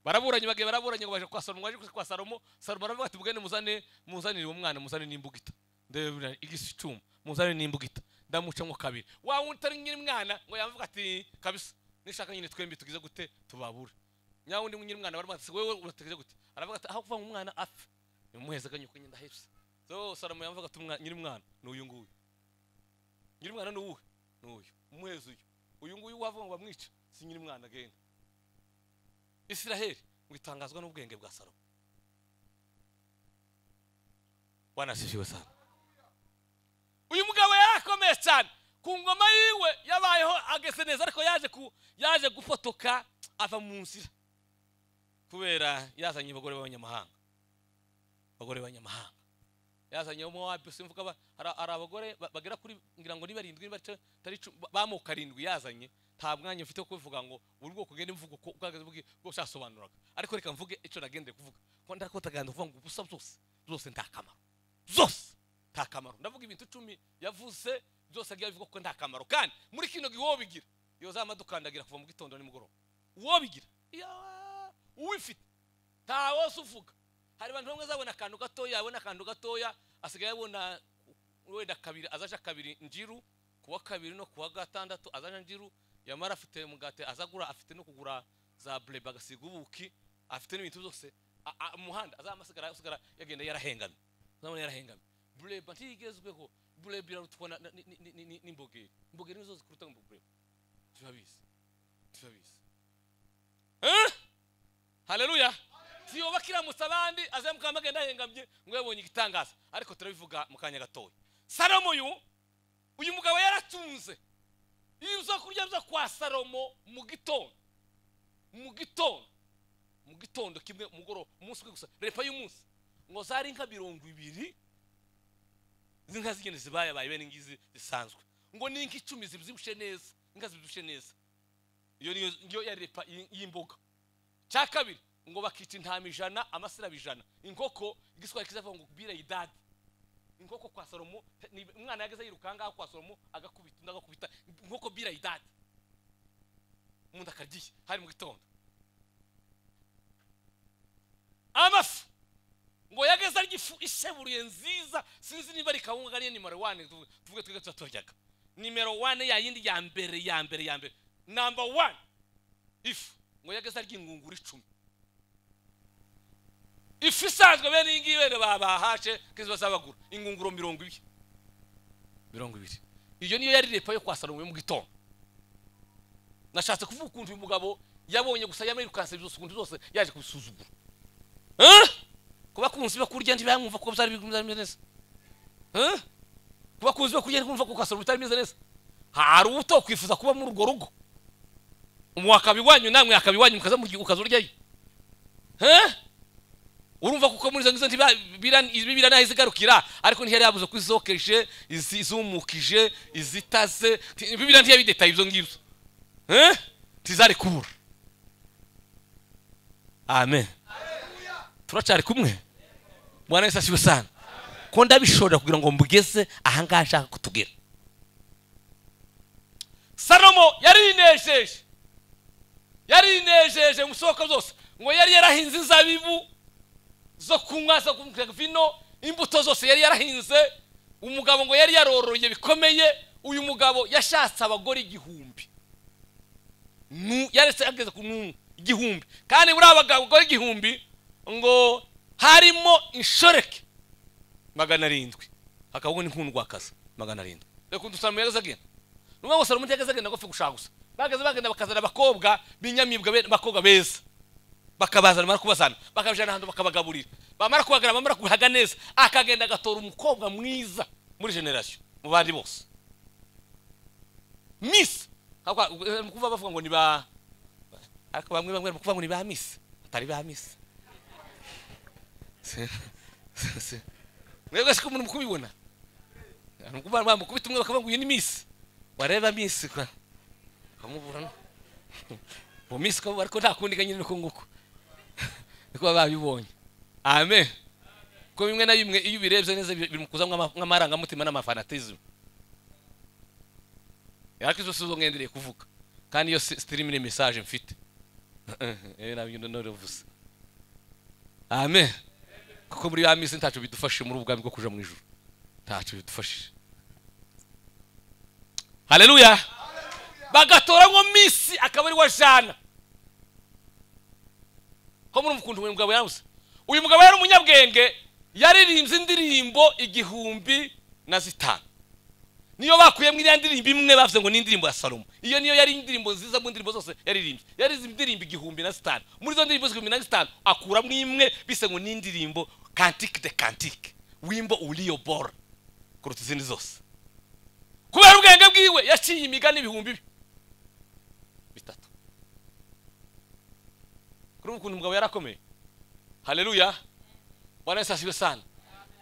baraburanye bagiye baraburanye ngo baje kwa salomo waje kwa salomo salomo aravuga ati bwene muzane muzanire uwo mwana muzane n'imbugita ndebura igisi icumu muzane n'imbugita ndamuca mo kabiri wa wundi utari nyiri mwana ngo yavuga ati kabisa nishaka nyine twembi tugize gute tubabura nya wundi nyiri mwana baramuha ati wewe urategeze gute aravuga ati aho kuva ngo umwana apfe nimuheze akanyuka nyine ndahebye so salomo yavuga ati "Umwa- nyiri mwana ni uyu nguyu nyiri mwana ni uwuhe ni uyu umuheze uyu uyu nguyu wavuga ngo bamwice si nyiri mwana agenda israheli ngo itangazwa n'ubwenge bwa salomo wanashishiwe sana uyu mugabo yarakomeye cyane ku ngoma yiwe yabayeho ageze neza ariko yaje ku yaje gufotoka ava mu nzira kubera yazanye abagore b'abanyamahanga abagore b'abanyamahanga yazanye umwe wa bisi mvuga ba- hari- hari abagore ba- bagera kuri ngira ngo ni barindwi ni bace- tari icumi, ba- b'amoko arindwi yazanye nta mwanya mfite wo kubivuga ngo buri bwoko ugende mvuga uko ubwagaze bwe bwose yasobanuraga ariko reka mvuge icyo nagendeye kuvuga ko ndako taganza kuvuga ngo ubusa byose byose nta kamaro zose nta kamaro ndavuga ibintu icumi yavuze byose agiye abivuga ko nta kamaro kandi muri kino gihe uwo bigira iyo za madukandagira kuva mu gitondo nimugoroba uwo bigira iya- uwifite nta wose uvuga hari abantu bamwe azabona akantu gatoya yabona akantu gatoya asigaye abona wenda kabiri azaje kabiri njiru kuwa kabiri no kuwa gatandatu azaje njiru yamara afite mugate azagura afite no kugura za bureba agasiga ubuki afite n'ibintu byose A- a- umuhanda azamasigara asigara yagenda yarahengamye azabona yarahengamye bureba ntigezweho bureba irarutwa na- na- ni- ni- ni- ni- n'imbogeri imbogeri nizo zikuruta ngo bureba turabizi turabizi Eh? haleluya siyoba kiramutsa abandi azamuka amagenda ahengamye ngo yabonye igitangaza ariko turabivuga mu kanya gatoya salomo uyu uyu mugabo yaratunze ibyo kurya byo kwa salomo mu gitondo mu gitondo mu gitondo kimwe umugoroba umunsi umwe gusa repa y'umunsi ngo zari inka mirongo ibiri izi nka zigenda zibayabaye bene ngizi zisanzwe ngo ni inka icumi zibyibushye neza inka zibyibushye neza iyo niyo niyo ya repa y- y'imboga cya kabiri ngo bakica intama ijana amasirabo ijana inkoko igiswahili kizavuga ngo bira yidadi inkoko kwa salomo ni- umwana yageze yiruka ahangaha kwa salomo agakubita undi agakubita inkoko bira yidadi umuntu akaryiye hari mu gitondo amafi ngo yageze arya ifu isheburuye nziza sinzi niba ari kawunga ariyo nimero wane tuvuge tuvuge twebwe tuba turyaga nimero wane ya yindi ya mbere ya mbere ya mbere namba wane ifu ngo yageze arya ingunguru icumi ifu isanzwe bene iyi ngiyi bene babahashe kizi bazabagura ingunguro mirongo ibiri mirongo ibiri iyo niyo yari repa yo kwa salomo yo mu gitondo nashatse kuvuga ukuntu uyu mugabo yabonye gusa yamwirukanse byose ukuntu zose yaje kubisuzugura Eh? ku bakunzi bakurya ntibamwumva ko byari bimeze neza Eh? ku bakunzi bakurya ntikumva ko kwa salomo bitari bimeze neza hari ubuto kwifuza kuba muri urwo rugo mwakaba iwanyu namwe akaba iwanyu mukaza murya- ukaza uryayo Eh? urumva kuko muri izo ngizo ntiba- bira- ibi biranahe zigarukira ariko ntiyari yabuze ko izokeje izi- izumukije izitaze nti- bibiriya ntiyabidetaye ibyo ngibyo Eh? ntizari kubura amen turacari kumwe bwana yesu asiwe sana ko ndabishorera kugira ngo mbugeze ahangaha nshaka kutugera salomo yarinejeje yarinejeje mu isoko zose ngo yari yarahinze inzabibu zo kunywa zo kunywa vino imbuto zose yari yarahinze umugabo ngo yari yaroroye bikomeye uyu mugabo yashatse abagore igihumbi Nu- yaretse ageze ku nu- igihumbi kandi buriya abagore igihumbi ngo harimo inshoreke magana arindwi hakabwo n'inkundwakazi magana arindwi reka udusaramo yageze agenda ni ukuvuga ngo salomo ntiyageze agenda ngo apfe gushaka gusa bageze bagenda bakazana abakobwa b'inyamibwa be- abakobwa beza bakabazana bamara kubazana bakabijana ahantu bakabagaburira bamara kubagana bamara kubihaga neza akagenda agatora umukobwa mwiza muri generasiyo mu bandi bose misi Hakwa- eh, ni kuvuga bavuga ngo ni ba ariko bamwe bamwe bari kuvuga ngo ni ba misi atari ba misi Se- se- se- mwebwe siko muri kubibona ni ukuvuga ngo bamukubita umwe bakavuga ngo uyu ni misi wareba misi kwa ukamubura no mu minsi ko ariko nta kundi nyine uko nguko niko baba babibonye amen ko bimwe na bimwe iyo ubirebye neza biri mu kuza nk'ama- nk'amarangamutima n'amafanatizmu ariko izo si zo ngendereye kuvuga kandi iyo si- sitirimu ni mesaje mfite eee nabyo ndonorevuze amen kuko muri ya minsi ntacyo bidufashije muri ubu bwami bwo kuja mu ijuru ntacyo bidufashije haleluya bagatoramo misi akaba ari wa jana ko murumva ukuntu uyu mugabo yabuze uyu mugabo yari umunyabwenge yaririmbye indirimbo igihumbi na zitanu niyo bakuyemo iriya ndirimbo imwe bavuze ngo ni indirimbo ya salomo iyo niyo yari indirimbo nziza mu ndirimbo zose yaririmbye yaririmbye indirimbo igihumbi na zitanu muri izo ndirimbo zigihumbi na zitanu akuramo imwe bise ngo ni indirimbo kantike de kantike wimbo uriyo bora kuruta izindi zose kubera ubwenge bwiwe yaciye imigani ibihumbi bi- bitatu kuri ubu ukuntu umugabo yarakomeye haleluya bwana yesu asiwe sana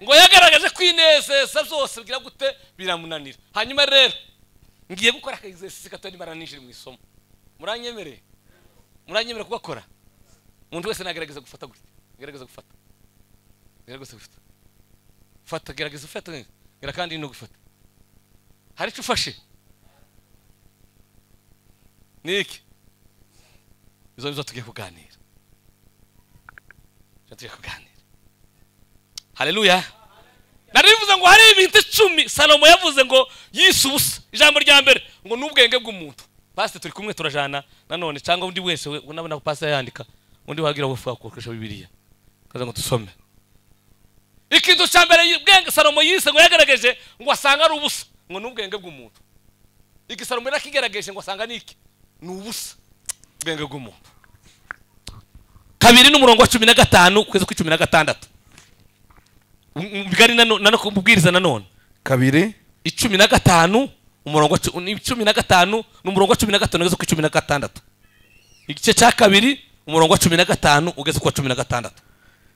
ngo yagaragaje kwinezeza byose bwira gute biramunanira hanyuma rero ngiye gukora akaexercise gato nimara ninjire mu isomo muranyemereye muranyemerera kugakora umuntu wese nagerageza gufata gutya gerageza gufata gerageza gufata fata gerageza ufata gera kandi no gufata hari icyo ufashe ni iki izo nizo tugiye kuganira izo tugiye kuganira haleluya narivuze ngo hari ibintu icumi salomo yavuze ngo yise ubusa ijambo rya mbere ngo ni ubwenge bw'umuntu pasite turi kumwe turajana nanone cyangwa undi wese we- unabona ko pasite yandika undi wagira ngo wakoresha bibiliya kaza ngo dusome ikintu cya mbere yi- ubwenge salomo yise ngo yagaragaje ngo asanga ari ubusa ngo ni ubwenge bw'umuntu iki salomo yari akigerageje ngo asanga ni iki ni ubusa ubwenge bw'umuntu kabiri n'umurongo wa cumi na gatanu kwezi kw'icumi na gatandatu M- mugari nano- nano kubwiriza nanone kabiri icumi na gatanu umurongo wa cu- ni icumi na gatanu ni umurongo wa cumi na gatanu ugeze ku icumi na gatandatu igice cya kabiri umurongo wa cumi na gatanu ugeze ku wa cumi na gatandatu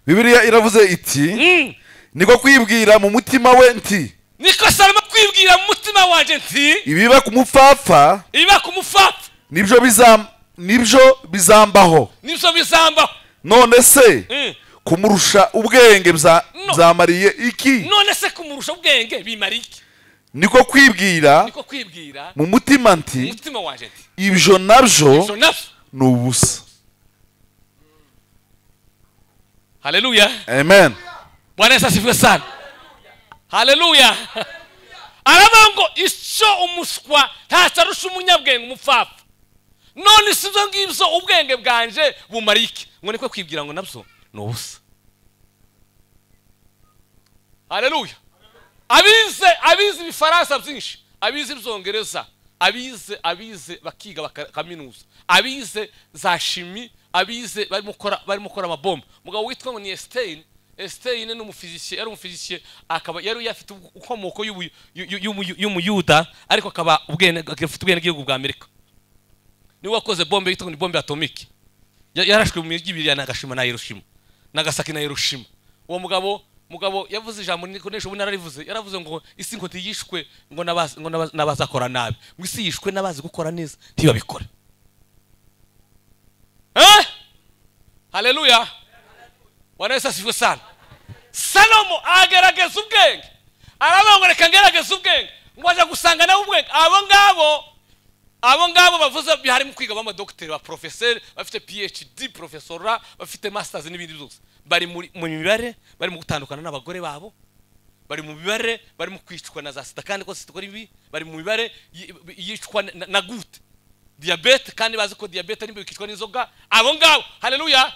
bibiliya iravuze iti Mm. niko kwibwira mu mutima we nti niko salomo kwibwira mu mutima wanjye nti ibiba ku mupfapfa ibiba ku mupfapfa nibyo bizam- nibyo bizambaho nibyo bizambaho none se Mm. kumurusha ubwenge bza- No. byamariye iki none se kumurusha ubwenge bimara iki niko kwibwira niko kwibwira mu mutima mu nti mutima wanjye nti ibyo so nabyo nabyo ni ubusa haleluya amen bwana yesu asifiwe sana haleluya aravuga ngo icyo umuswa ntacyo arusha umunyabwenge umupfapfa none si ibyo ngibyo ubwenge bwanje bumarike ngo niko kwibwira ngo nabyo ni ubusa hareruya abize abize ibifaransa byinshi abize ibyongereza abize abize bakiga baka- kaminuza abize za shimi abize barimo gukora barimo gukora amabomba umugabo witwa ngo ni esiteyini esiteyini ni umufizisiye yari umufizisiye akaba yari yafite inkomoko y'ubu- y'u- y'u- y'umu- y'umuyuda ariko akaba ubwene afite ubwenegihugu bwa amerika niwe wakoze bombe yitwa ngo ni bombe atomike Ya- yarashwe mu mijyi ibiri ya nagashima na hiroshima nagasaki na hiroshima uwo mugabo mugabo yavuze ijambo nikoresha ubu nararivuze yaravuze ngo isi ngo ntiyishwe ngo n'abazi- ngo n'aba- n'abazakora nabi ngo isi yishwe n'abazi gukora neza ntibabikore eh haleluya bwana yesu asifwe sana salomo agerageza ubwenge aravuga ngo reka ngerageze ubwenge ngo aja gusanga nawe ubwenge abo ngabo abo ngabo bavuze harimo kwiga b'amadogiteri ba porofeseri bafite phd porofesora bafite masters n'ibindi byose bari muri- mu mibare bari mu gutandukana n'abagore babo bari mu mibare bari mu kwicwa na za sida kandi ko sida ikora ibi bari mu mibare yi- yicwa na- na- na gute diyabete kandi bazi ko diyabete ari bikicwa n'inzoga abo ngabo haleluya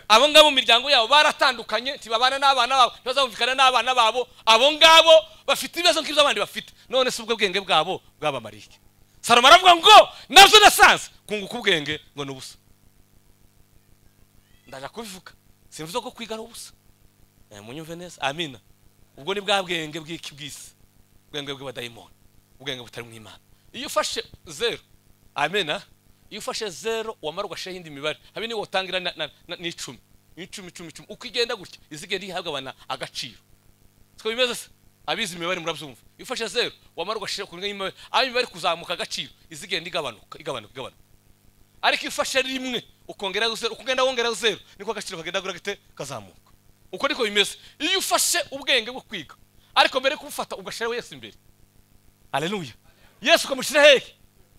abo ngabo mu miryango yabo baratandukanye ntibabana n'abana babo ntibazumvikana n'abana babo abo ngabo bafite ibibazo nk'ibyo abandi bafite none si ubwo bwenge bwabo bwabamarike salomo aravuga ngo nabyo nasanze kunguka ubwenge ngo ni ubusa ndaje kubivuga simvuze ko kwiga ari ubusa Eh, munyumve neza amina ubwo ni bwa bwenge bw'iki bw'isi ubwenge bw'abadayimoni ubwenge butari mu imana iyo ufashe zero amena iyo ufashe zero wamara ugashyiraho indi mibare habe niyo watangira na- na- na- n'icumi n'icumi icumi icumi uko igenda gutya izi igenda ihabwa agaciro siko bimeze se abizi imibare murabyumva iyo ufashe zero wamara ugashyira ku y'imibare aho imibare iri kuzamuka agaciro izi igenda igabanuka igabanuka igabanuka ariko iyo ufashe rimwe ukongeraho zeru uko ugenda wongeraho zeru niko agaciro kagenda gute kazamuka uko niko bimeze iyo ufashe ubwenge bwo kwiga ariko mbere yo kubufata ugashyiraho yesu imbere haleluya yesu ukamushyira hehe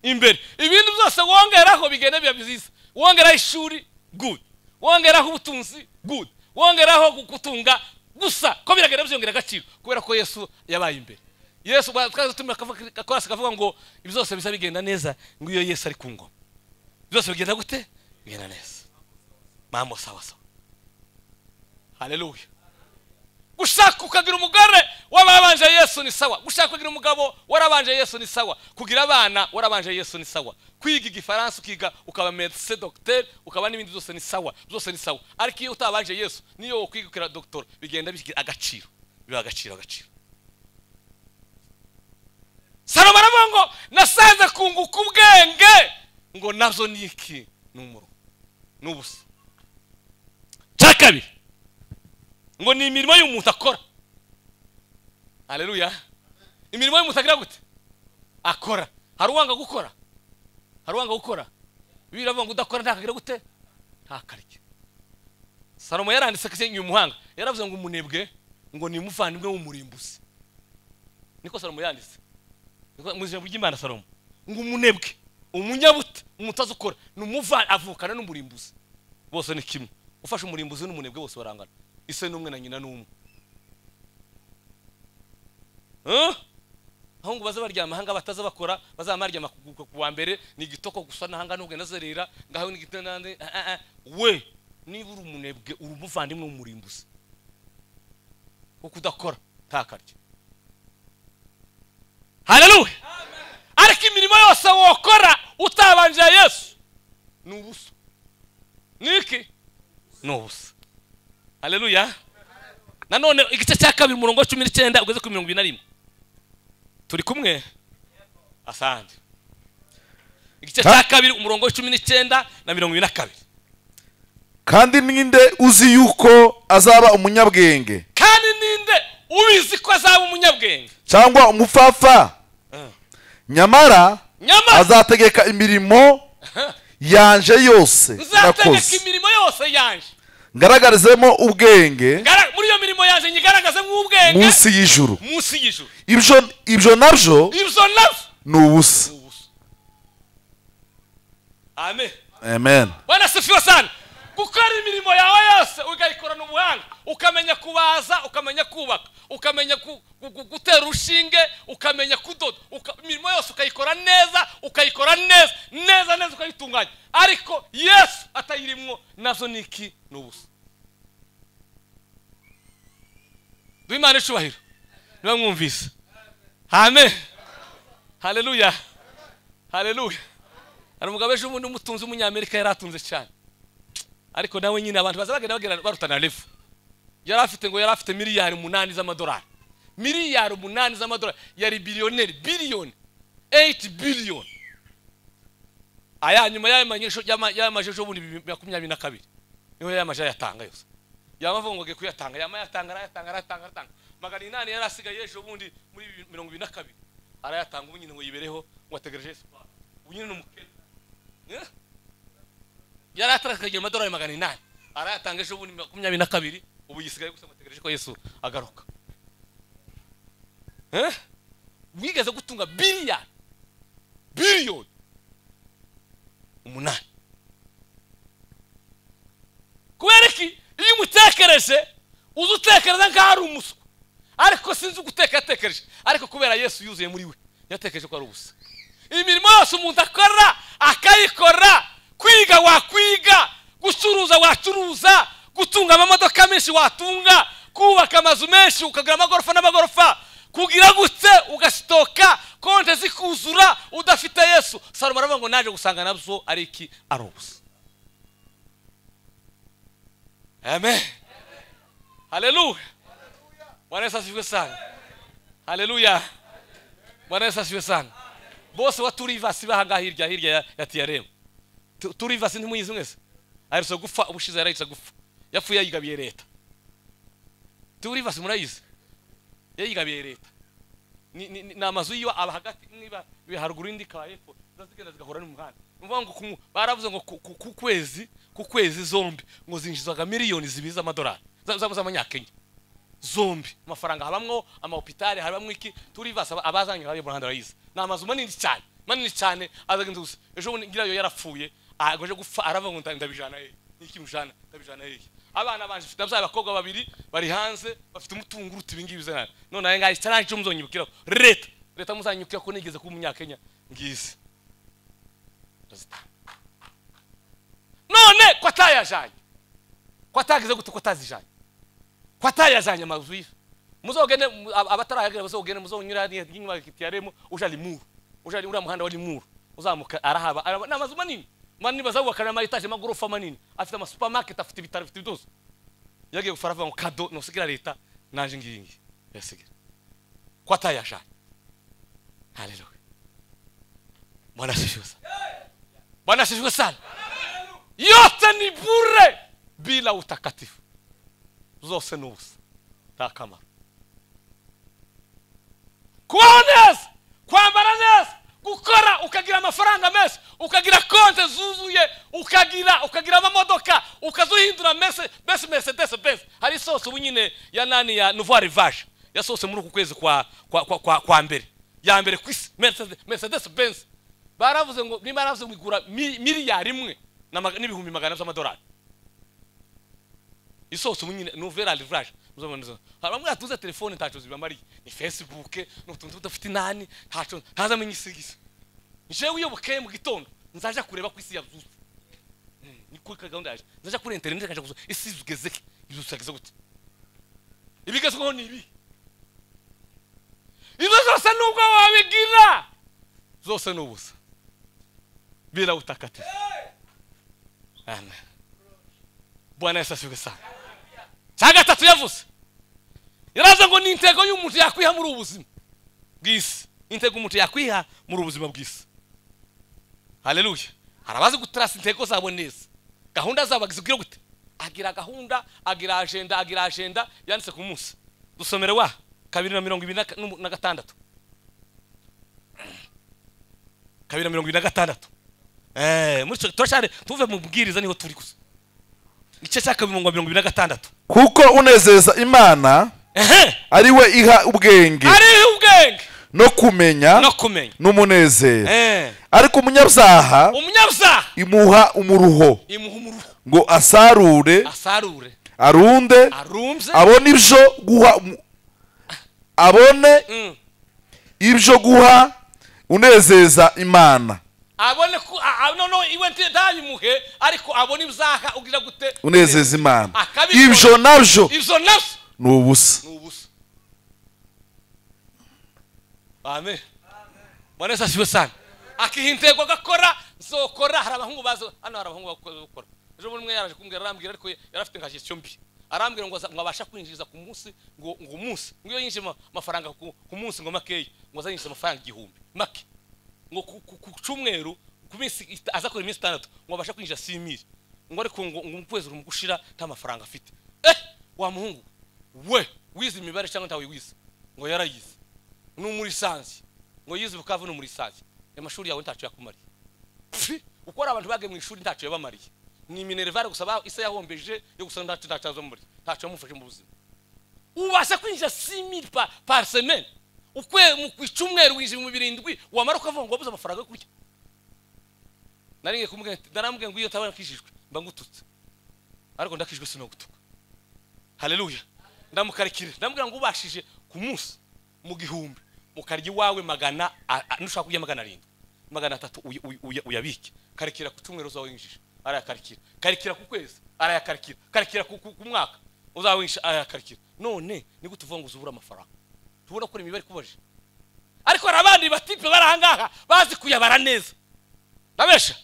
imbere ibindi byose wongeraho bigenda biba byiza wongeraho ishuri good wongeraho ubutunzi good wongeraho gu- gutunga gusa ko biragenda byongera agaciro kubera ko yesu yabaye imbere yesu twazatuma akorasi kavuga ngo ibyo byose biza bigenda neza ngo iyo yesu ari ku ngoma byose bigenda gute bigenda neza mambo sawa sawa haleluya gushaka ukagira umugore w'ababanje yesu ni sawa gushaka kugira umugabo warabanje yesu ni sawa kugira abana warabanje yesu ni sawa kwiga igifaransa ukiga ukaba medecin docteur ukaba n'ibindi byose ni sawa byose ni sawa ariko iyo utabanje yesu niyo wakwiga ukira doctor bigenda bigira agaciro biba agaciro agaciro salomo aravuga ngo nasanze kunguka ubwenge ngo nabyo ni iki ni umuro ni ubusa cya kabiri ngo ni imirimo y'umuntu akora haleluya imirimo y'umuntu agira gute akora hari uwanga gukora hari uwanga gukora bibiri avuga ngo udakora ntakagira gute ntakarye salomo yaranditse kese inyuma umuhanga yaravuze ngo umunebwe ngo ni umuvandimwe w'umurimbuzi niko salomo yanditse Niko- mu ijambo ry'imana salomo ngo umunebwe umunyabuta umuntu utazikora ni umuva avukana n'umurimbuzi bose ni kimwe ufashe umurimbuzi n'umunebwe bose barangana ise n'umwe na nyina n'umwe Huh? aho ngo baze baryama hanga bataza bakora bazaba baryama ku- ku ku wa mbere ni igitoko gusa n'ahanga n'ubwo nazerera ngaho ni igitanda n'ahandi. Ah, ah, ah. we niba uri umunebwe uri umuvandimwe w'umurimbuzi kuko udakora ntakarye haleluya ariko imirimo yose wokora utabanje yesu ni ubusa ni iki ni ubusa haleluya nanone igice cya kabiri umurongo wa cumi n'icyenda ugeze kuri mirongo ibiri na rimwe turi kumwe asante igice cya kabiri umurongo wa cumi n'icyenda na mirongo ibiri na kabiri kandi ninde uzi yuko azaba umunyabwenge kandi ninde ubizi ko azaba umunyabwenge cyangwa umupfapfa nyamara Nyamara- azategeka imirimo yanje yose nzategeka nakoze imirimo yose yanje ngaragarizemo ubwenge Ngara- muri iyo mirimo yanjye nyigaragaze nk'ubwenge munsi y'ijuru munsi y'ijuru ibyo ibyo nabyo ibyo nabyo ni ubusa ni ubusa amen amen bwana sifiwe sana gukora imirimo yawe yose ukayikorana ubuhanga ukamenya kubaza ukamenya kubaka ukamenya gu- gu- gu- gutera urushinge ukamenya kudoda uka- imirimo yose ukayikora neza ukayikora neza neza neza ukayitunganya nabyo ni iki ni ubusa duhe imana icubahiro niba mwumvise amen haleluya haleluya hari umugabo ejo bundi umutunzi w'umunyamerika yari atunze cyane ariko nawe nyine abantu baza bagenda bagenda barutana refu yari afite ngo yari afite miliyari umunani z'amadolari miliyari umunani z'amadolari yari biliyoneri biliyoni eyiti biliyoni aya nyuma y'ayo manyesho- y'ama- y'amaje ejo bundi bibiri- makumyabiri na kabiri niho yamaje ayatanga yose yaba avuga ngo agiye kuyatanga yaba ayatanga arayatanga arayatanga arayatanga magana inani yari asigaye ejo bundi muri bibiri- mirongo ibiri na kabiri arayatanga ubu nyine ngo yibereho ngo ategereje yesu kwaha ubu nyine ni umukene Eh? yari atarakagira amadolari magana inani arayatanga ejo bundi makumyabiri na kabiri ubu yisigaye gusa ngo ategereje ko yesu agaruka Eh? wigeze gutunga biliyoni biliyoni umunani kubera iki iyo umutekereje uza utekereza nk'aho ari umuswa ariko sinzi uguteka yatekereje ariko kubera yesu yuzuye muri we yatekereje ko ari ubusa imirimo yose umuntu akora akayikora kwiga wakwiga gucuruza wacuruza gutunga amamodoka menshi watunga kubaka amazu menshi ukagura amagorofa n'amagorofa kugira gutse ugasitoka konte zikuzura udafite yesu salomo aravuga ngo naje gusanga nabyo ari iki ari ubusa amen haleluya bwana yesu asifiwe sana haleluya bwana yesu asifiwe sana bose wa turivasi bahangaha hirya hirya ya- ya tiyaremu Tu- turivasi ntimuyizi mwese aherutse gupfa ubushize yarahise gupfa yapfuye yayigabiye leta turivasi murayizi yayigabiye leta ni, ni, ni, ni amazu yiwa aba hagati niba iba haruguru indi ikaba hepfo ziba zigenda zigahura n'umuhanda numva ngo ku- baravuze ngo ku, ku, ku kwezi ku kwezi zombi ngo zinjizaga miliyoni zibiri z'amadolari za- za- z'amanyakenya zombi amafaranga habamwo amahopitari habamwo iki turivasi aba- abazanye hari mu Rwanda barayizi ni amazu manini cyane manini cyane azagenze gusa ejo bundi nyirayo yarapfuye agoje gupfa aravuga ngo nda- ndabijana hehe n'iki mujana ndabijana hehe abana banje mfite ababyeyi abakobwa babiri bari hanze bafite umutungo uruta ibi ngibi zana none aya ngaya cyari icyo muzonyibukiraho leta leta muzanyibukira ko nigeze kuba umunyakenya ngizi ndazitanga none ko atayajanye ko atagize gute ko atazijanye ko atayajanye amazu ye muzogende mu- ab- abatarahagera bazogende muzonyura n'inyuma kitaremo uja limuru uja limuru muhanda wa limuru uzamuka arahaba araba- ni amazu manini manini bazawubakana amayetaje amagorofa manini afite amasupermarket afite ibitaro afite byose yagiye gufara avuga ngo kado nusigira leta naje ngiyi ngiyi yasigira ko atayajanye haleluya bwana asifiwe sana bwana asifiwe sana yote ni bure bila utakatifu zose ni ubusa nta kamaro kubaho neza kwambara neza gukora ukagira amafaranga menshi ukagira konte zuzuye ukagira ukagira amamodoka ukazuhindura mese mese mercedes benz hari isose ubu nyine ya nani ya nouveau rivage yasohotse muri uku kwezi kwa kwa kwa, kwa, kwa mbere ya mbere ku isi mercedes, mercedes benz baravuze ngo niba baravuze ngo igura mi- miliyari imwe na maga- n'ibihumbi magana ane by'amadolari isose ubu nyine nouvelle arrivage muzaboneza hari bamwe batuze telefone ntacyo zibamariye ni facebook ni utuntu tudafite inani ntacyo ntazamenye isi igisa jewe iyo bukeye mu gitondo nzaja kureba ku isi yazuze Mm, ni kuri ka gahunda yaje nzaja kuri interineti nkaja gusura isi zugeze zugeze gute ibigezweho ni ibi ibyo zose nubwo wabigira zose ni ubusa bila utakatifu amen bwana yesu asifiwe sana cya gatatu yavuze yaravuze ngo ni intego y'umuntu yakwiha muri ubu buzima bw'isi intego umuntu yakwiha muri ubu buzima bw'isi haleluya hari abazi gutarasa intego zabo neza gahunda zabo zigira gute agira gahunda agira ajenda agira ajenda yanditse ku munsi dusomere wa kabiri na mirongo ibiri na ka- n'umu- na gatandatu kabiri na mirongo ibiri na gatandatu eh, muri icyo- turashare tuve mu bwiriza niho turi gusa igice cya kabiri mu mirongo ibiri na gatandatu kuko unezeza imana ehe ari we iha ubwenge hariho ubwenge no kumenya no kumenya n'umunezero Eh, ariko umunyabyaha umunyabyaha imuha umuruho imuha umuruho ngo asarure asarure arunde arumbye abone ibyo guha umu- abone Mm. ibyo guha unezeza imana abone ko a- a- noneho iwe nti ntabimuhe ariko abone ibyaha ugira gute unezeza imana Akabikora. ibyo nabyo ibyo nabyo ni ubusa ni ubusa amen bwana yesu asiwe sana akiha intego agakora zokora hari abahungu bazo hano hari abahungu bakoze gukora ejo bundi umwe yaraje kumbwira arambwira ariko ye- yari afite nka gestion mbi arambwira ngo aza- ngo abasha kwinjiriza ku munsi ngo ngo umunsi ngo iyo yinjije ama- amafaranga ku, ku munsi ngo makeya ngo azayinjiza amafaranga igihumbi make ngo ku, ku, ku cyumweru ku minsi ita- azakora iminsi itandatu ngo abasha kwinjira simiri ngo ariko ngo ngo mu kwezi urimo gushira nta mafaranga afite eh wa muhungu we wize imibare cyangwa ntawe wize ngo yarayize ni muri lisansi ngo yize bukavu ni muri lisansi amashuri yawe ntacyo yakumariye Pfi, uko ari abantu bagiye mu ishuri ntacyo yabamariye ni minerivare gusa ba- isa yahombeje yo gusa ntacyo ntacyo azamuri ntacyo yamufashe mu buzima ubasha kwinjira simili pa par semaine ukwe mu ku icumweru winjira mu birindwi wamara ukavuga ngo wabuze amafaranga yo kurya naringiye kumubwira nti narambwiye ngo iyo utabona kishijwe mba ngututse ariko ndakijwe sinagutuka haleluya ndamukarikire ndamubwira ngo ubashije ku munsi mu gihumbi mukarya iwawe magana a- a- nushaka kurya magana arindwi magana atatu uy- uy- uy- uyabike karikira ku cyumweru uzawinjije arayakarikira karikira ku kwezi arayakarikira karikira ku ku- ku mwaka uzawinjije arayakarikira none ni gute uvuga ngo uzubura amafaranga tubona ko imibare ikubaje ariko hari abandi batipe bari ahangaha bazi kuyabara neza ndabesha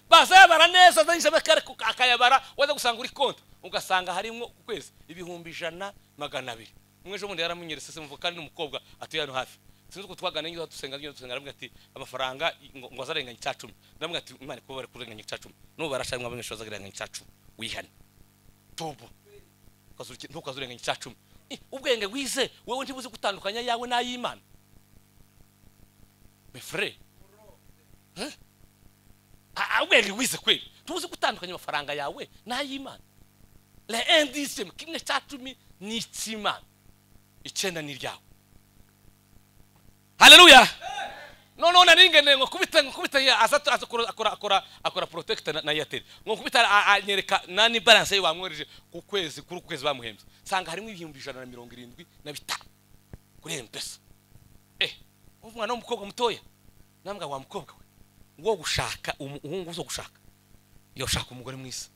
bazayabara neza azanyije amakare ku- akayabara waza gusanga uri konti ugasanga harimo ku kwezi ibihumbi ijana magana abiri umwe ejo bundi yaramunyeretse se muvuga kandi n'umukobwa atuye hano hafi sinzi uko twaganira iyo dusenga iyo dusenga aramubwira ati amafaranga ngo ngo azarenganya icya cumi ndamubwira ati imana kuba bari kurenganya icya cumi n'ubu barashanwa benshi bazarenganya icya cumi wihane tobo Ukazuki- ntukazurenganya icya cumi Eh, ubwenge wize wewe ntibuzi gutandukanya yawe n'ay'imana mefure Ah, ah, ubwenge wize kweli tubuze gutandukanya amafaranga yawe n'ay'imana le indisiyemu kimwe cya cumi ni icy'imana icyenda ni iryawe haleluya noneho nari ngeneye ngo kubita ngo kubita ya- aza aza akora akora akora akora protect na, na airtel ngo kubita a- a- anyereka nani balance ye bamwohereje ku kwezi kuri uku kwezi bamuhembye sanga harimo ibihumbi ijana na mirongo irindwi na bitanu kuri mpesa eh umwana w'umukobwa mutoya nambwa wa mukobwa we wo gushaka umu- umuhungu uzo gushaka yoshaka umugore mwiza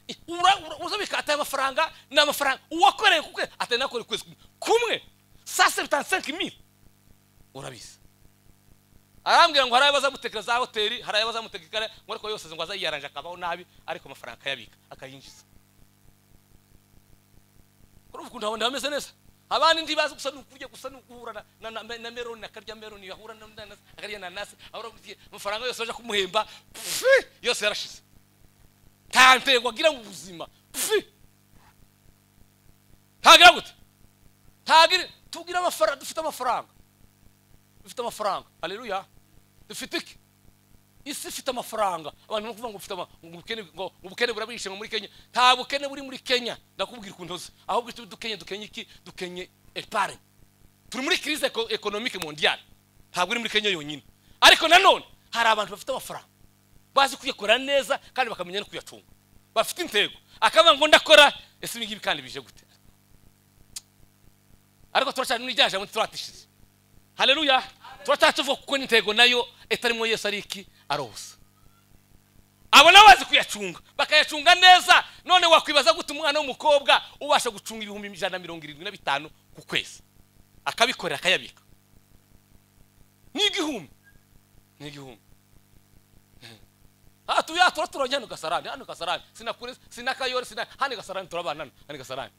Eh, ura- ura- uzabika ataya amafaranga ni amafaranga uwakoreye kukwe atari nakore ukwezi kumwe kumwe sa sebutansenke mili urabizi arambwira ngo hari ayo bazamutekera za hoteli hari ayo bazamutekera ikare ngo ariko yose ngo azayiyaranje akabaho nabi ariko amafaranga akayabika akayinjiza kuri ubu ndabona bameze neza abandi ntibazi gusa ni ukurya gusa ni uguhura na- na- na na meroni akarya meroni yahura na nanasi akarya nanasi ahora kugiye amafaranga yose baje kumuhemba pfi, yose yarashize nta ntego agira mu buzima pfi ntagira gute ntagira tugira amafaranga dufite amafaranga dufite amafaranga haleluya dufite iki isi ifite amafaranga abantu bari kuvuga ngo ufite ama- ngo ubukene ngo ubukene burabishe ngo muri kenya nta bukene buri muri kenya ndakubwira ukuntu uzi ahubwo icyo dukenye dukenye iki dukenye epargne turi muri crise eko- economique mondiale ntabwo uri muri kenya yonyine ariko nanone hari abantu bafite amafaranga bazi kuyakora neza kandi bakamenya no kuyacunga bafite intego akavuga ngo ndakora ese ibi ngibi kandi bije gute ariko turacyari muri rya jambo ntituratishize haleluya turacatuvuga kuko n'intego nayo itarimo yesu ari iki ari ubusa abo nabo bazi kuyacunga bakayacunga neza none wakwibaza gute umwana w'umukobwa ubasha gucunga ibihumbi ijana na mirongo irindwi na bitanu ku kwezi akabikorera akayabika ni igihumbi ni igihumbi aha tuya turaturanye hano gasarani hano gasarani sinakure sinakayore sina hano gasarani turabana hano hano gasarani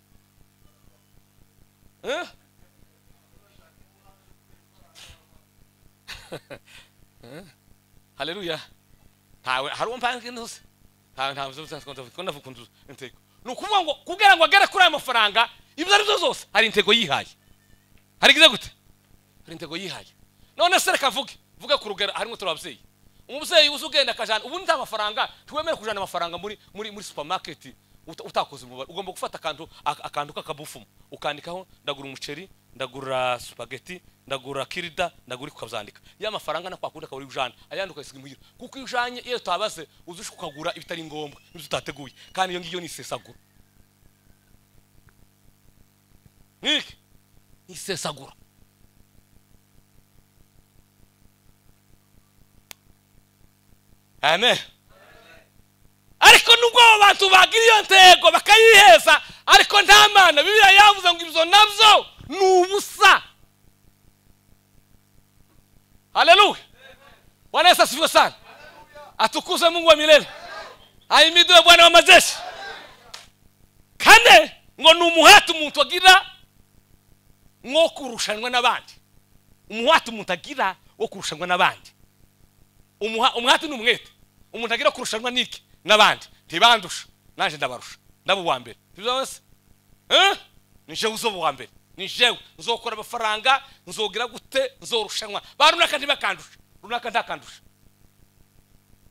Eh? haleluya ntawe hari uwo mpanze ntuzi ntawe ntawe uzi uzi ko ndavuga ukuntu uzi intego ni ukuvuga ngo kugira ngo agere kuri ayo mafaranga ibyo ari byo zose hari intego yihaye hari igize gute hari intego yihaye none se reka vuge vuge ku rugero harimo turi ababyeyi umubyeyi uzi ugenda akajana ubundi nta mafaranga ntiwemere kujana amafaranga muri muri muri supermarket uta- utakoze umubare ugomba gufata akantu ak- akantu k'akabufumo ukandikaho ndagura umuceri ndagura supageti ndagura kirida ndagura ukabyandika ya mafaranga nakwakunda akaba uri ujana ayandi ukayisiga imuhira kuko iyo ujanye iyo utabaze uzi ushaka ukagura ibitari ngombwa n'ibyo utateguye kandi iyo ngiyo ni isesagura niki ni isesagura amen ariko nubwo abo bantu bagira iyo ntego bakayiheza ariko nta mana bibiliya yavuze ngo ibyo nabyo ni ubusa haleluya bwana yesu asifiwe sana atukuze mungu wa milele ahimidiwe bwana wa majeshi kane ngo ni umuhati umuntu agira nko kurushanwa n'abandi umuhati umuntu agira wo kurushanwa n'abandi Umuha- umuhati ni umwete umuntu agira wo kurushanwa n'iki n'abandi ntibandusha nanjye ndabarusha ndaba uwa mbere sibyo bose Eh? ni jewe uzoba uwa mbere ni jewe nzokora amafaranga nzogira gute nzorushanwa ba runaka ntibakandusha runaka ntakandusha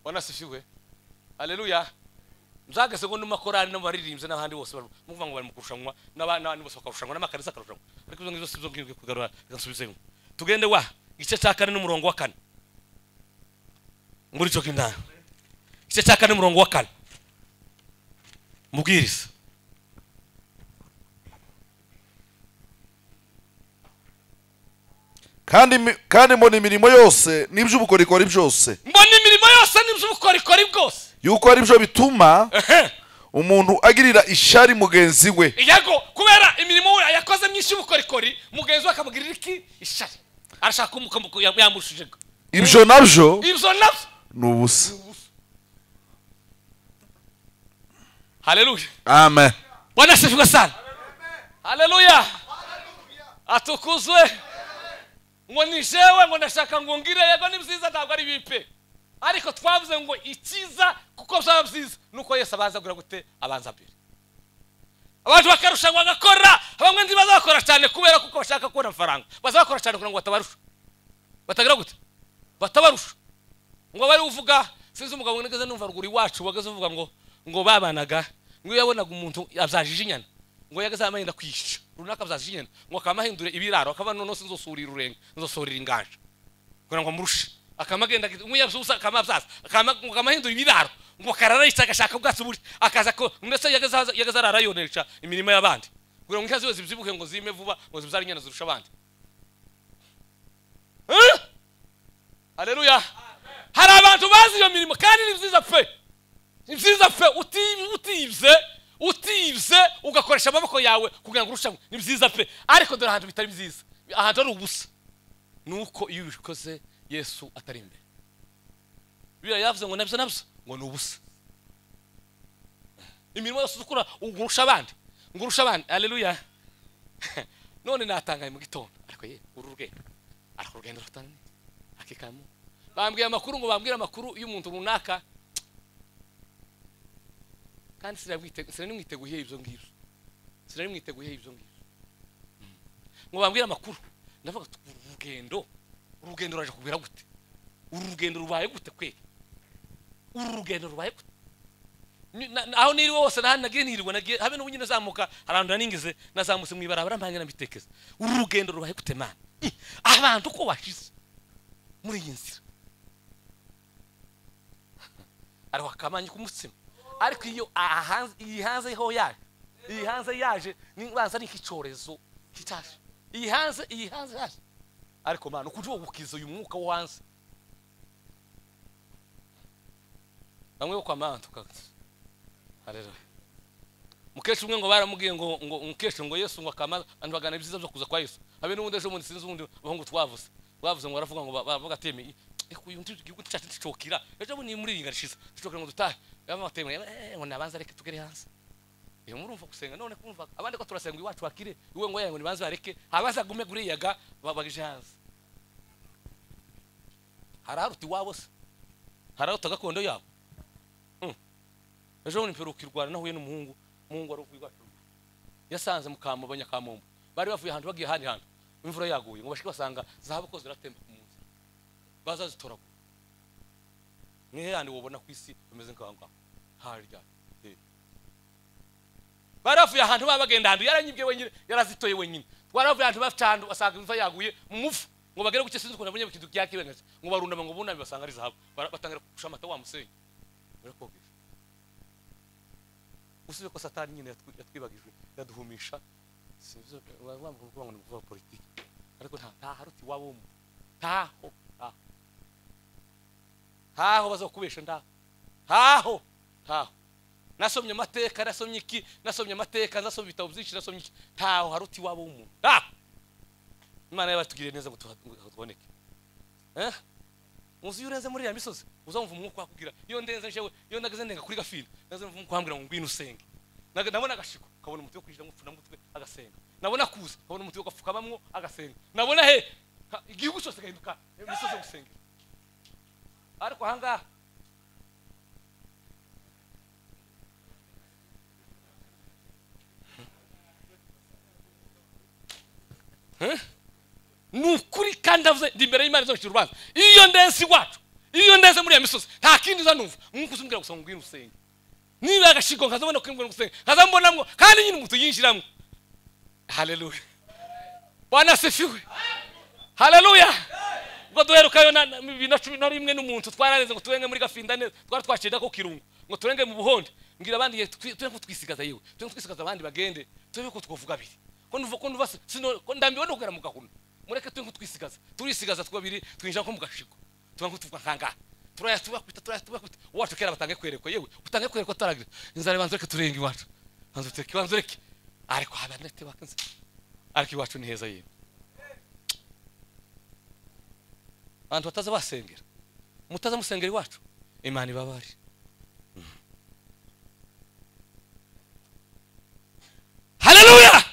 wanasifiwe haleluya nzageze ngo n'amakorari n'abaririmbyi n'abandi bose baru- muvuga ngo bari mu kurushanwa n'aba- n'abandi bose bakarushanwa n'amakanisa akarushanwa ariko izo ngibyo si zo ngiye kugarura reka nsubizemo tugende wa igice cya kane n'umurongo wa kane muri cyo k'indani igice cya kane n'umurongo wa kane mubwiriza kandi imi- kandi mbona imirimo yose n'iby'ubukorikori byose mbona imirimo yose n'iby'ubukorikori bwose yuko ari byo bituma Ehe. umuntu agirira ishari mugenzi we yego kubera imirimo we yakoze myinshi y'ubukorikori mugenzi we akamugirira iki ishari arashaka kumukamuka yamurushije ibyo nabyo ibyo nabyo ni ubusa haleluya amen bwana asifiwe sana haleluya atukuzwe ngo ni jewe ngo ndashaka ngo ngire yego ni byiza ntabwo ari bipe ariko twavuze ngo ikiza kuko byaba byiza nuko yesu abanza agura gute abanza mbere abantu bakarushanwa bagakora bamwe ntibaza bakora cyane kubera kuko bashaka kubona amafaranga baza bakora cyane kugira ngo batabarusha batagira gute batabarusha ngo bari uvuga sinzi umugabo ngo nigeze numva ruguru iwacu wageze uvuga ngo ngo babanaga ngo iyo yabonaga umuntu abzajije inyana ngo yageze amahenda kwishisha runaka abzajije inyana ngo akaba amahindure ibiraro akaba none se nzosurira urenge nzosurira inganja kugira ngo amurushe akaba agenda umwe yabzusa akaba abzaza akaba ngo amahindure ibiraro ngo karara yica agashaka ubwatsi buri akaza ko ndetse yageze ahaza- yageze arara yonesha imirimo y'abandi kugira ngo inka ziwe zibyibuhe ngo zime vuba ngo zibyare inyana zirusha abandi Eh? haleluya hari abantu bazi iyo mirimo kandi ni byiza pe ni byiza pe uti- utibye utibye ugakoresha amaboko yawe kugira ngo urushanwe ni byiza pe ariko dore ahantu bitari byiza ahantu hari ubusa ni uko iyo ubikoze yesu atari imbere biriya yavuze ngo nabyo nabyo ngo ni ubusa imirimo yose ukora urusha abandi ngo urusha abandi haleluya none natangaye mu gitondo ariko ye uru rugendo ariko urugendo rutananiye akikamu bambwiye amakuru ngo bambwire amakuru y'umuntu runaka kandi sinabwite- sinanimwiteguye ibyo ngibyo sinanimwiteguye ibyo ngibyo ngo bambwire amakuru ndavuga ati, uru rugendo uru rugendo ruraje kubera gute uru rugendo rubaye gute kwe uru rugendo rubaye gute Ni- na- na- aho niri wose nahandi nagiye nirwa nagiye habe n'ubu nyine zamuka arantu naningeze nazamutse mu ibarabara mpange nabitekeza uru rugendo rubaye gute mana Ih, abantu uko washize muri iyi nzira ariho akamanya k'umutsima ariko iyo ahanze iyi hanze ho yaje iyi hanze yaje ni- baza ari nk'icyorezo kitaje iyi hanze iyi hanze yaje ariko mana ukujya wogukiza uyu mwuka wo hanze bamwe bo kwa mama tukaguze hareruye mukecuru umwe ngo baramubwiye ngo ngo mukecuru ngo yesu ngo akamaza abantu bagana ibyiza byo kuza kwa yesu habe n'ubundi ejo bundi sinzi ubundi abahungu twavuze bavuze ngo baravuga ngo ba- baravuga ateme reka uyu ndi igihugu cyacu ntitocokira ejo bundi muri iyi ngarishyize ntitocokira ngo dutahe baba bateme eh, ngo nabanza reka tugere hanze iyo murumva gusenga none kumva abandi ko turasenga iwacu bakire iwe ngo yaya ngo nibanze bareke habaza gume guriyaga babagije hanze hararuta iwabo se hararuta gakondo yabo ejo bundi mperuka i rwanda nahuye n'umuhungu umuhungu wari uvuye iwacu yasanze mukamu abanyakamumbu bari bavuye ahantu bagiye ahandi hantu imvura yaguye ngo bashike basanga zahabu ko ziratemba ku munsi baza zitoragura nihe yandi wabona ku isi bameze nk'aho ngaho harya eh. bari bavuye ahantu baba bagenda ahantu yaranyibwe wenyine yarazitoye wenyine bari bavuye ahantu bafite ahantu basanga imvura yaguye mu mufu ngo bagere guke sinzi ukuntu abonye ikintu byakibengaje ngo barundama ngo buname basanga ari zahabu Bara- batangira gushira amata wa musenyi barakogesha usubiye ko satani nyine yatwi- yatwibagijwe yaduhumisha sinzi wamva kuvuga ngo ni kuvuga politiki ariko nta nta haruti iwabo mu- ntaho ntaho ntaho bazakubesha ndaho ntaho ntaho nasomye amateka nasomye iki nasomye amateka nasomye ibitabo byinshi nasomye iki ntaho hari uti waba w'umuntu ntaho imana yabatugiriye neza ngo tuha- ngo tuboneke Eh? muzi iyo urenze muri iriya misozi uzamva umwuka wakubwira iyo ndenze jewe iyo nageze ndenga kuri gafina naze mva umwuka wambwira ngo ngwino usenge Naga- nabona agashiko kabona umuti wo kwinjira mupfuna mutwe agasenga nabona kuza kabona umuti wo gapfukamamo agasenga nabona he ha- igihugu cyose gahinduka imisozi yo gusengera ariko ahangaha ni ukuri kandi avuze ndi imbere y'imana izocira urubanza iyo ndenze iwacu iyo ndenze muri iyo misozi nta kindi uzanumva mwuka uzumbwira gusa ngo ngwino usenge niba agashigo nkazabona ko ngwino usenge nkazambonamo kandi nyine umuntu yinjiramo haleluya bwana asifiwe haleluya ubwo duherukayo na na- bibiri na cumi na rimwe n'umuntu twaraneze ngo turenge muri gafinda neza twari twacenda ko kirungu ngo turenge mu buhondo mbwira abandi ye, twe twe ko twisigaza yewe twe ko twisigaza abandi bagende twe ko twovuga abiri ko nduva ko nduva sino ko ndambiwe no kugera mu gahuna mureke twe ko twisigaza turisigaza twabiri twinjira nko mu gashigo tuba nko tuvuga nkanga turaya tubakwita turaya tubakwita wacu kera batange kwerekwa yewe utange kwerekwa taragira inzara banzureke turenge iwacu banzureke banzureke ariko habanete bakanze ariko iwacu ni heza yewe abantu bataza basengera mutaza musengera iwacu imana ibabari haleluya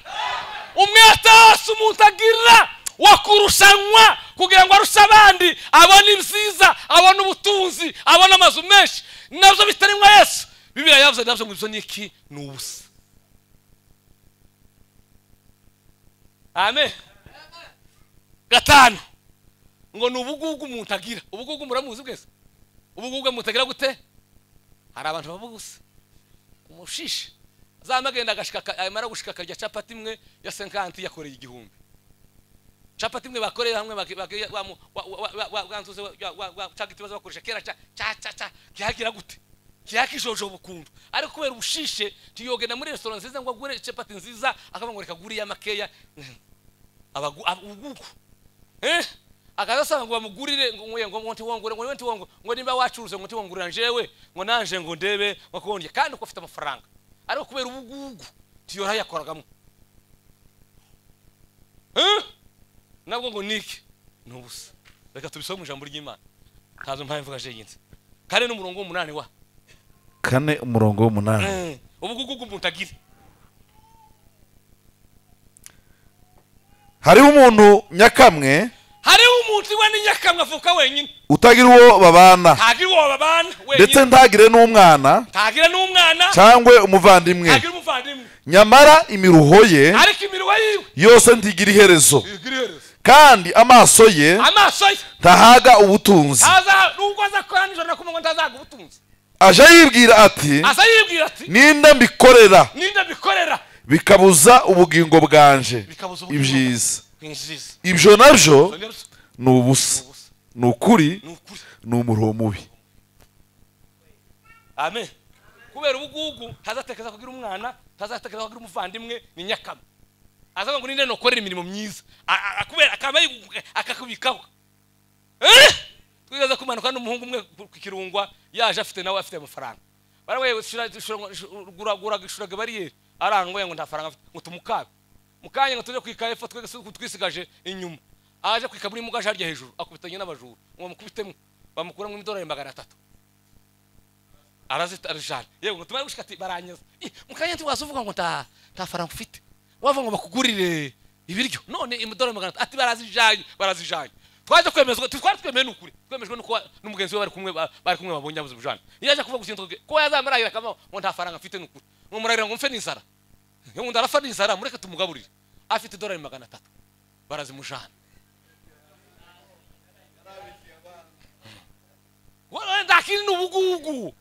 umwete wose umuntu agira wo kurushanwa kugira ngo arushe abandi abone ibyiza abone ubutunzi abone amazu menshi nabyo bitarimwa yesu bibiliya yavuze nabyo ngo ibyo ni iki ni ubusa amen gatanu ngo ni ubugugu umuntu agira ubugugu muramuzi bwese ubugugu umuntu agira gute hari abantu bavuga gusa umushishi azamagenda agashika aka- amara gushika akarya capati imwe ya senkanti yakoreye igihumbi capati imwe bakoreye hamwe baki- baki- bamu- wa- wa- wa- wa- wa- wanzuze wa- wa- wa- wa- cya giti baza bakoresha kera cya cya cya cya kihagira gute kihakijojo bukundu ariko kubera ubushishe ntiyogenda muri resitora nziza ngo agure capati nziza akavuga ngo reka guriya makeya abagu ubugugu eh akazasanga ngo bamugurire ngo nguye ngo nti wongure ngo nti wongure ngo nimba wacuruze ngo nti wongurira njewe ngo nanje ngo ndebe ngo kongeye kandi uko afite amafaranga ariko kubera ubugugu tiyora yakoragamo eh nabwo ngo niki ni ubusa reka tubisome mu ijambo ry'imana ntazo mpamvu mvuga jengenzi kare n'umurongo w'umunani wa kane umurongo w'umunani Eh, ubugugu bw'umuntu agira hariho umuntu nyakamwe hariho umuntu iwe n'inyakamwe avuka wenyine utagira uwo babana ntagira uwo babana ndetse wenyine ntagire n'umwana ntagira n'umwana cyangwe umuvandimwe ntagira umuvandimwe nyamara imiruho ye ariko iminwa yiwe yose ntigira iherezo igira iherezo kandi amaso ye amaso ye ntahaga ubutunzi aza nubwo aza kora nijoro na kumwe ngo ntazaga ubutunzi aje yibwira ati aza yibwira ati ninde mbikorera ninde bikorera bikabuza ubugingo bwanje Bikabuza ubugingo ibyiza injiza ibyo nabyo Ibyo nabyo ni ubusa ni ubusa. ni ukuri ni ukuri ni umuruho mubi amen kubera ubugugu ntazatekereza kugira umwana ntazatekereza kugira umuvandimwe ni nyakama azavuga ngo ninde nukorera imirimo myiza A- a- akubera akaba yigugu- akakubikaho Eh! twigeze kumanuka n'umuhungu umwe ku ku kirungwa yaje afite nawe afite amafaranga barawe guraguraga bariyeri arangoye ngo nta faranga afite ngo tumukabe mukanya ngo tujye kwika epfo twese twisigaje inyuma aje kwika muri mugaje harya hejuru akubitanye n'abajura ngo bamukubitemo bamukuramo imidorari magana atatu arazita arajana yego ngo tumare gushika ati baranyaza Ih, mukanya ntiwaza uvuga ngo nta nta faranga ufite wava ngo bakugurire ibiryo none imidorari magana atatu ati barazijanye barazijanye twaje kwemezwa twari twemeye n'ukuri twemejwe nuko wa- n'umugenzi we bari kumwe ba- bari kumwe babonye abuze ubujana iyo aje kuvuga ikintu twe- ko yazamarahira kama ngo nta faranga mfite n'ukuri ngo murahira ngo mfe n'inzara ngo undi arapfa n'inzara mureke tumugaburire afite idorari magana atatu barazimujana Wowe ntakiri ni ubugugu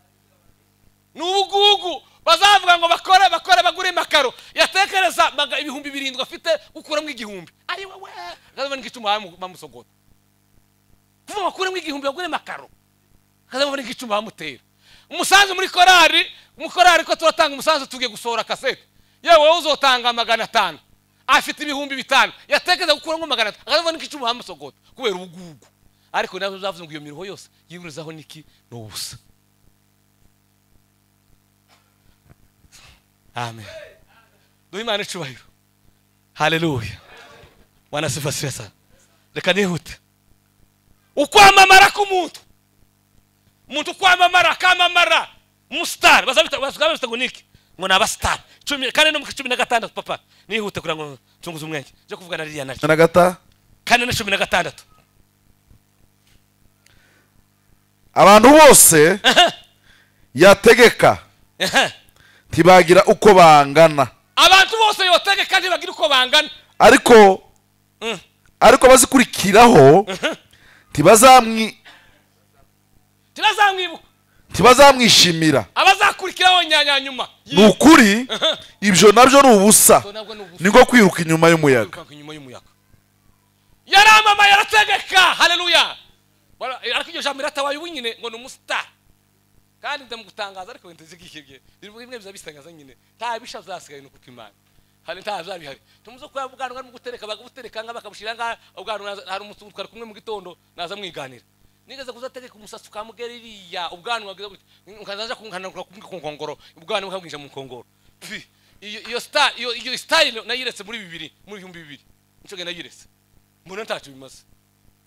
ni ubugugu bazavuga ngo bakore bakore bagure amakaro yatekereza maga- ibihumbi birindwi afite gukuramo igihumbi ari wowe akazabona nk'icuma bamu- bamusogota kuvuga ngo akuremo igihumbi bagure amakaro akazabona nk'icuma bamutera umusanzu muri korari mu korari ko turatanga umusanzu tugiye gusohora kasete yewe wowe uzotanga magana atanu afite ibihumbi bitanu yatekereza gukuramo magana atanu akazabona nk'icuma bamusogota kubera ubugugu ariko nabo bavuze ngo iyo miruho yose yiburizaho niki ni ubusa amen duhe imana icubahiro haleluya wanasifasira sana reka nihute ukwamamara k'umuntu umuntu ukwamamara akamamara umusitari bazabita bazabita ngo niki ngo ni abasitari cumi kane no mu cumi na gatandatu papa nihute kugira ngo nsunguze umwenge nje kuvugana ririya naryo na gata kane na cumi na gatandatu abantu bose yategeka Ehe. ntibagira uko bangana abantu bose yotegeka ntibagira uko bangana ariko Mm. ariko abazikurikiraho ntibazamwi ntibazamwibuka ntibazamwishimira abazakurikiraho nyanyanyuma ni ukuri ibyo nabyo ni ubusa nabwo ni ubusa ni nko kwiruka inyuma y'umuyaga kwirukanka inyuma y'umuyaga yaramama yarategeka haleluya Bara- ariko iryo jambo iratabaye ubu nyine ngo ni umusitari kandi ndamugutangaza ariko wenda zigihibye bimwe bizabisangaza nyine nta bisha zasigaye ni ukuko imana hari nta zabihari tumuze ko ubwanwa arimo gutereka bakabutereka ngaha bakabushira ngaha ubwanwa naza- hari umuntu twari kumwe mu gitondo naza mwiganira nigeze kuzategeka umusatsi ukamubwira iriya ubwanwa bwiza gutya ukazaza kunkanagura kumwe ku nkongoro ubwanwa bukabwinjira mu nkongoro Pfi, iyo iyo star iyo iyo style nayiretse muri bibiri muri bihumbi bibiri ncoge nayiretse mbona ntacyo bimaze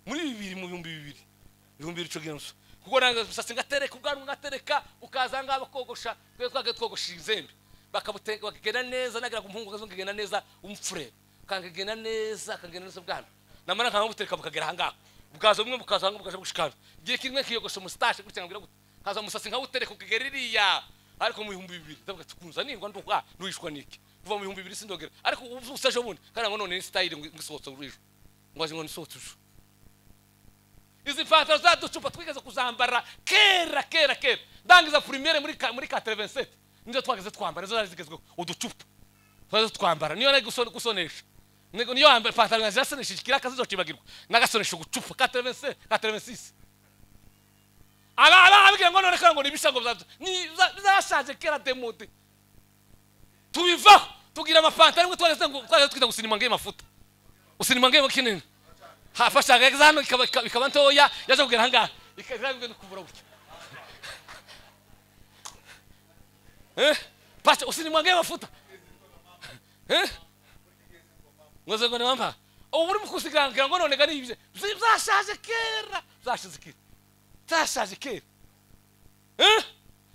muri bibiri mu bihumbi bibiri ibihumbi bibiri cogera nso kuko nanga umusatsi ngatereka ubwanwa ngatereka ukaza ngaha bakogosha twe twage twogosha inzembe bakabuteka bakagenda neza nagira ku muhungu kazungu kagenda neza umfurere kangagenda neza kagenda neza ubwanwa namara nkama butereka bukagera ahangaha bwaza bumwe bukaza ahangaha bukaja bushikana igihe kimwe kiyogosha umusitashi gutya nkagira gutya kaza umusatsi nkawutereka ukagera iriya ariko mu bihumbi bibiri ndavuga ati kunza ningwa nduka nduhishwa niki kuva mu bihumbi bibiri sindogera ariko ubu usa ejo bundi kandi ngo none ni style ngo isohotse urujo ngo azi ngo nisohotse ujo izi mpataro zaducupa twigeze kuzambara kera kera kera ndangiza primere muri ka- muri 87 nizo twageze twambara nizo zari zigezweho uducupa twageze twambara niyo nari guso- gusonesha Nigo- niyo yambere ipantaro yanjye nasonesheje ikiraka zizocibagirwa nagasonesha ugucupa 87 86 aba aba abwira ngo none kandi ngo nibisha ngo biza- ni- biza- bizashaje kera demude tubivaho tugira amapantaro ngo twageze ngo twageze twita gusinima ngiye mafuta usinima ngiye kinini hafashaga yagize hano ikaba- ikaba ikaba ntoya yaje kugera ahangaha ikaza kugenda kubura gutya Eh? pacha usinimwange mafuta Eh? ngoze ngo nimampa ubu urimo kusigangira ngo none gani ibyo byashaje kera byashize kera byashaje kera Eh?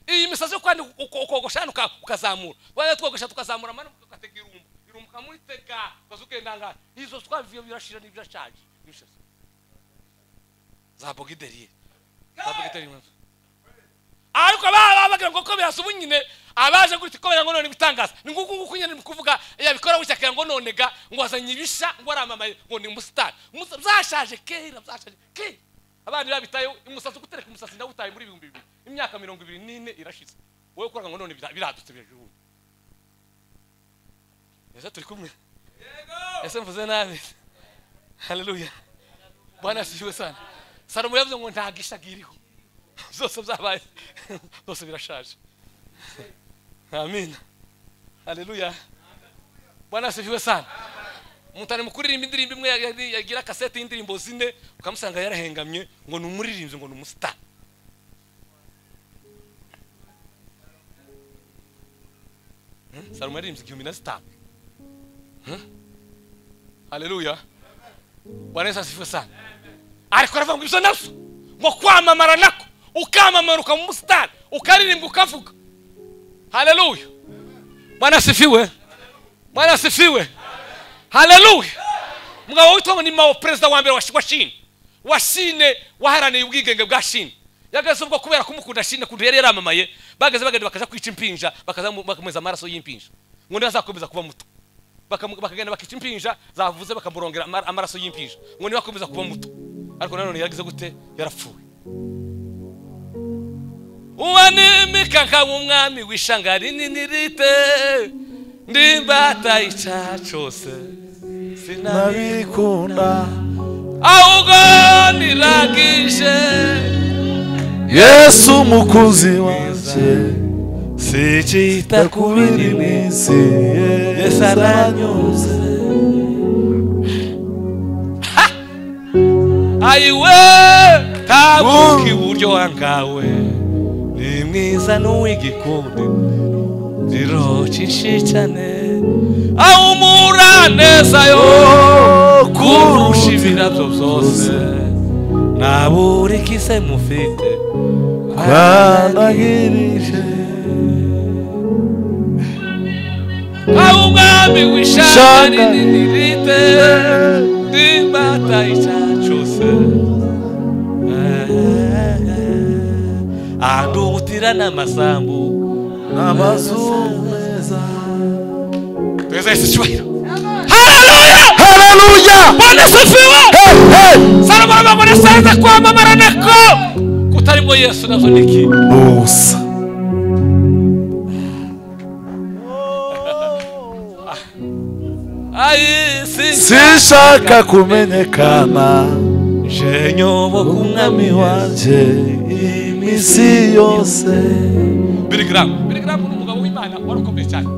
iyi misazi yo kwandi ukogosha hano uka- ukazamura wajya twogosha tukazamura amano ugatega irumbu irumbu ukamutega ukaza ugenda ngaha izo twabivuye birashira n'ibyashaje imisazi za bogideriye za bogideriye ariko baba bagira ngo ko birasa ubu nyine abaje gutya ko bagira ngo none bitangaza ni nguku nguku nyine ni kuvuga yabikora gutya akagira ngo none ga ngo azanye ibisha ngo aramamaye ngo ni umusitari Umusa- byashaje kera byashaje kera abandi babitayeho umusatsi gutereka umusatsi ndawutaye muri ibihumbi bibiri imyaka mirongo ibiri n'ine irashize wowe ukora ngo none bira- biradutse birajuru ese turi kumwe ese mvuze nabi haleluya bwana asifiwe sana salomo yavuze ngo nta gisha kiriho zose byabaye zose birashaje amin haleluya bwana asifiwe sana umuntu ari mu kuririmba indirimbo imwe yari- yagira kasete y'indirimbo zine ukamusanga yarahengamye ngo ni umuririmbyi ngo ni umusitari Hmm? salomo yaririmbye igihumbi na zitanu Hmm? haleluya bwana yesu asifiwe sana ariko aravuga ngo ibyo nabyo ngo kwamamara nako ukamamara ukaba umusitari ukaririmba ukavuga haleluya bwana asifiwe bwana asifiwe haleluya mugabo witwa ngo ni mao perezida wa mbere wa Shi- wa shine wa shine waharaniye ubwigenge bwa shine yageze ubwo kubera kumukunda shine kuntu yari yaramamaye bageze bagenda bakaja kwica impinja bakaza mu- bakameza amaraso y'impinja ngo ntibazakomeza kuba muto Bakamu- bakagenda bakica impinja zavuze bakamurongera amar- amaraso y'impinja ngo ntibakomeza kuba muto ariko nanone yaragize gute yarapfuye uwanemeka nkaba umwami w'ishanga rinini rite ndimbata icyaha cyose sinabi nabikunda ahubwo niragije yesu umukunzi wanjye sikita ku bindi minsi yesu aranyuze ayiwe ntabwo iburyo wangawe ni mwiza n'uw'igikundi rero cyane aho umura neza yo kurusha ibirabyo byose ntabure ikize mufite twanahirije aho umwami w'ishaka rinini rite n'imbata icyacuse ahantu ubutira n'amasambu amazuru meza tweza yesu cyubahiro haleluya bwana asifiwe salomo aravuga ngo nasanze kwamamara nako kutarimo yesu nabyo ni iki musa ayi si sinshaka kumenyekana jenyobo ku mwami wacu wanjye iminsi yose Billy Graham Billy Graham ni umugabo w'Imana wari ukomeye cyane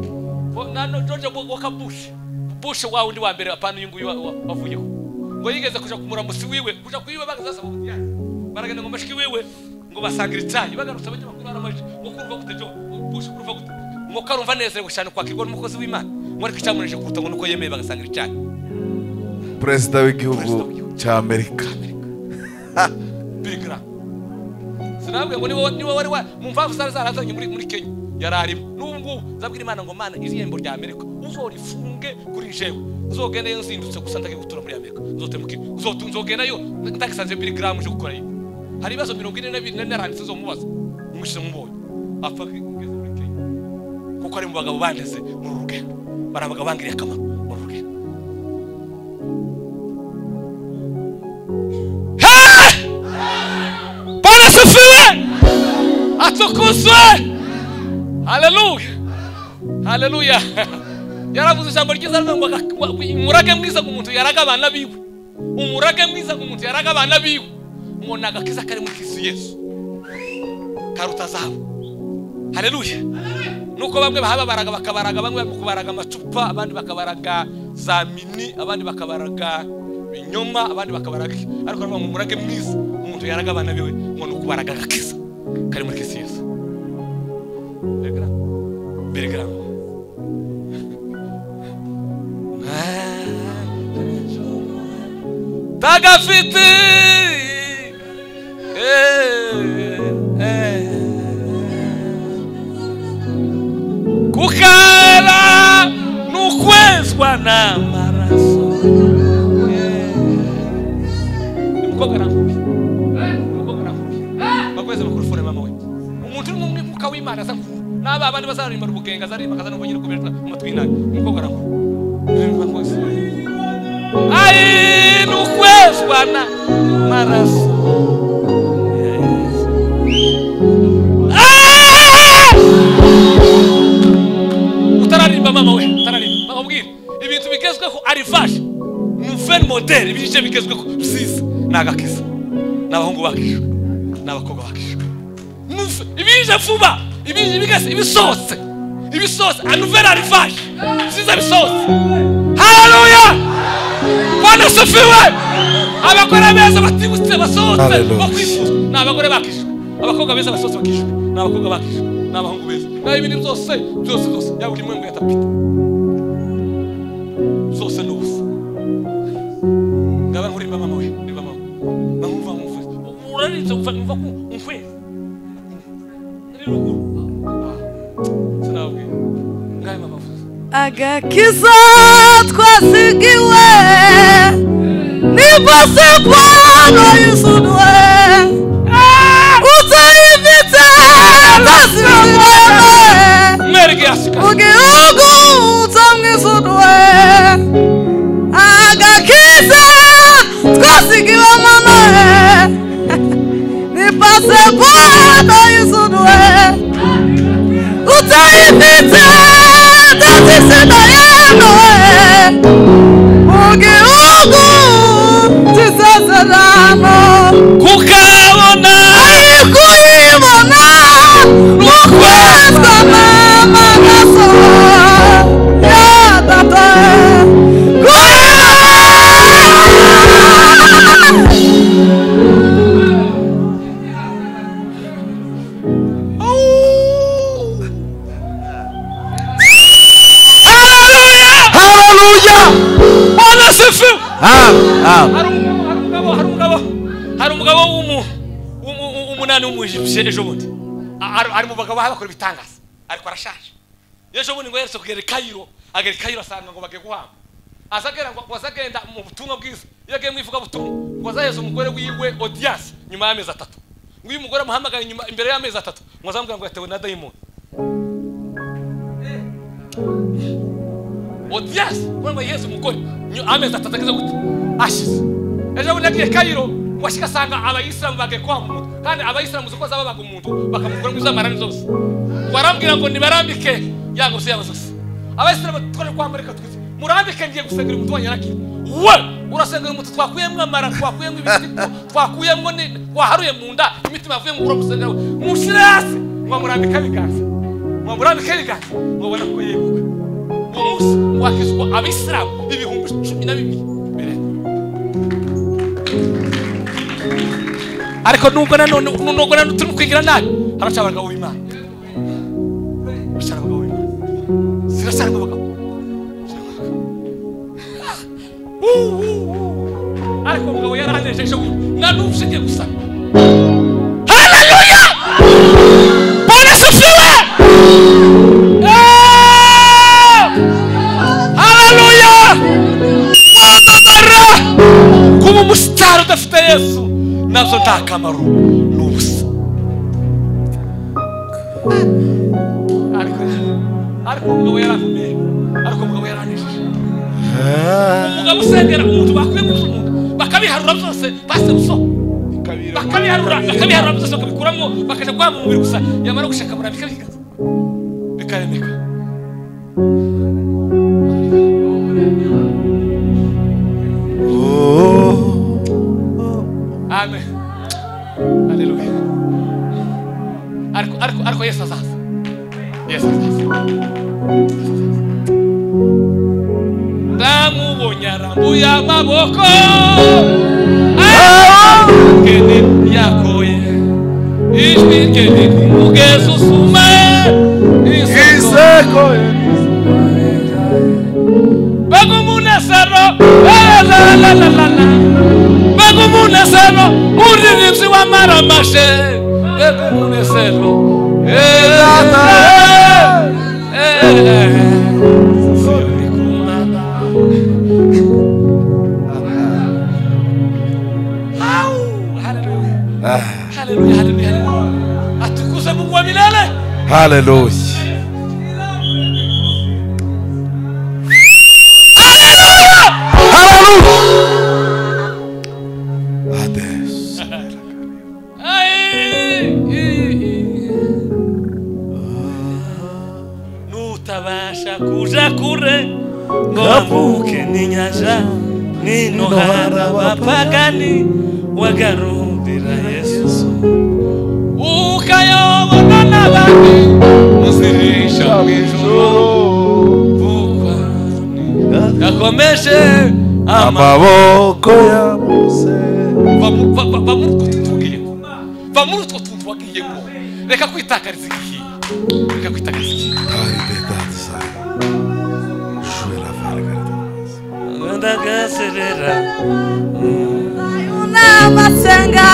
Bo- na no- George Wo- Walker Bush Bush wa undi wa mbere apana uyu nguyu wa- wa- wavuyeho ngo yigeze kuja kumuramutsi wiwe kuja kuyiwe bagazasa mu butiyari baragenda ngo mashiki wiwe ngo basangira icyayi bagarutse abanyamakuru baramajije ngo kurva gute George Bush kurva gute ngo karumva nezerewe cyane kwakirwa n'umukozi w'Imana ngo ariko icyamuneje kuruta ngo nuko yemeye bagasangira icyayi perezida w'igihugu cy'amerika Billy Graham sinabwiye ngo ni wowe- ni wowe wari wa mu mpamvu zari zarazanye muri muri Kenya yari arimo n'ubu ngubu nzabwira Imana ngo Mana iri rembo rya Amerika uzorifunge kuri jewe nzogenda yo nzindutse gusa ndagiye gutura muri Amerika nzotemuke uzotu nzogenda yo ndagisanze Billy Graham uje gukora yiwe hari ibibazo mirongo ine na bine naranditse nzomubaza mwishe mubonye apfa kugeza muri Kenya kuko ari mu bagabo bandeze muri uru rugendo bari abagabo bangiriye akamaro muri uru rugendo Hey! Bwana asifiwe, atukuzwe. Haleluya, haleluya. Yaravuze ijambo ryiza rivuga ngo aga- wa- wi- umurage mwiza ku muntu yaraga abana biwe, umurage mwiza ku muntu yaraga abana biwe. Ngo ni agakiza kari muri Kristo Yesu karuta zahabu. Haleluya. Nuko bamwe bahababaraga bakabaraga, bamwe bari kubaraga amacupa, abandi bakabaraga za mini, abandi bakabaraga ibinyoma, abandi bakabaraga iki. ariko baravuga ngo umurage mwiza umuntu yaraga abana biwe ngo ni ukubaraga agakiza kari muri Kristo Yesu. Bigaragara. tagafite eh, eh. kukara n'ukwezwa n'amaraso Ni umukobwa arambuye Ni umukobwa arambuye bakweze bakurufone mama we umuntu uri mu mwibuka w'imana aza kuvuga n'aba bandi bazarimbara ubugenga azarimbakaza n'ubugeni kubera amatwi y'inabi Ni umukobwa arambuye ayi n'ukwezwa n'amaraso Yes. Ah! utararimba mama we utararimba bakubwire ibintu bigezweho arivaje nuveni modeli ibice bigezweho byiza ni agakiza ni abahungu bakijwe ni abakobwa bakijwe Nuve- ibije vuba ibije bigase ibisohotse ibisohotse anuveni arivaje byiza bisohotse haleluya bwana sofiwe abagore beza batibutse basohotse Hallelujah. bakwifuza ni abagore bakijwe abakobwa beza basohotse bakijwe ni abakobwa bakijwe ni abahungu beza naho ibindi byose byose byose yaba uri mwe ngo yatapita zose ni ubusa ngaba nkurimba mama we rimba mama nkamwumva nkumvise urarinze umva umva ko umfeze ari ruguru Ah, sinababwira ngabe mama avuze agakiza twasigiwe n'impasekwano yisudwe utayifite tasibirwe mwereke yasika ugihugu utamwisudwe agakiza twasigiwe mama n'impasekwano yisudwe utayifite tasisida yanoe ugihugu tisezerano kuko amen hari umu- hari umugabo hari umugabo hari umugabo w'umu- w'umu- w'umu- w'umunani w'umujipsiyeni ejo bundi A- ari ari mu bagabo baba bakora ibitangaza ariko arashaje ejo bundi ngo yeretse kugera i kayiro agera i kayiro asanga ngo bagiye guhamba aza agenda ngo ngo aza agenda mu butumwa bwiza iyo agiye mu ivugabutumwa ngo azaheze umugore wiwe odiyanse nyuma y'amezi atatu ngo iyo umugore amuhamagaye nyuma imbere y'amezi atatu ngo azamubwira ngo yatewe na dayimoni odiyanse ngo yiheze umugore nyu- amezi atatu ageze gute ashize ejo bundi yagiye kayiro ngo ashika asanga abayisilamu bagiye kwanga umuntu kandi abayisilamu uzi ko zababaga umuntu bakamukura mu izamarani zose ngo arambwira ngo nibarambike yanga ubusa yabo zose abayisilamu twari kwambara reka twize murambike ngiye gusengera umuntu wanyu arakira we urasengera umuntu twakuyemo amara twakuyemo ibiti twakuyemo ni waharuye mu nda imitima yavuye mu kubura gusengera we mushyire hasi ngo murambike ibiganza ngo murambike ibiganza ngo ubona ko yibuka uwo munsi wakizwa abisilamu ibihumbi cumi na bibiri birenga ariko nubwo nanone nubwo nanone turi kwigira nabi haraca abagabo b'imana haraca abagabo b'imana zirasana abagabo ariko umugabo yarahaneje ejo bundi na n'ubu ushingiye gusana haleluya bwana susiwe haleluya wamamara kuba umusitari udafite yesu nabyo nta kamaro ni ubusa ariko ariko umugabo yarakomeye ariko umugabo yaranishije umugabo usengera umuntu bakwiye guca umuntu bakabiharura byose basebuso bakabiharura bakabiharura byose bakabikuramo bakajya guhabwa umubiri gusa yamara gushaka murabika bigaza bikaremeka amen haleluya ariko ariko ariko yesu azaza yesu azaza ndamubonye arambuye amaboko ariko ni yakoye ijwi rye ni umugezi usuma isoko bagumunezero lalalala bagumunezero muririmzi wamaramashe bagumunezero Haleluya, haleluya, haleluya. Atukuze Mungu wa milele. haleluya Hades. nutabasha kuja kure ngo bambuke ninyaja nino hari abapagani wagarurira yesu ukayoborwa n'abandi muzirisha mu ijuru vuba yakomeje amaboko amaboko ya mose Va- va- va- va muri utwo tuntu wagiyemo va muri utwo tuntu wagiyemo reka kwitakariza igihe reka kwitakariza igihe karidedadiza jwera varigaridamas ndagaserera Unamasenga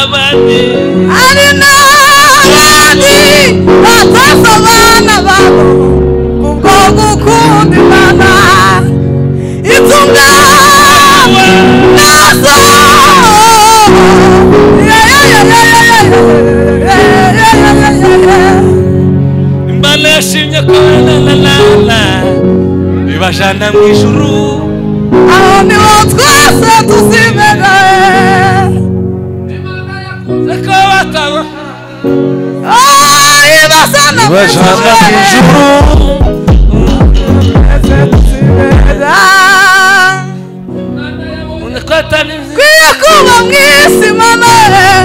abandi ari n'abandi batazi abana babo kubwo gukunda Imana itunga nazo imana yashimye ko lalalala bibajana mu ijuru aho niho twese tuzimera ariko bataba ayo basa na bajana mu ijuru ko atari Kwiye kuba mu isi mana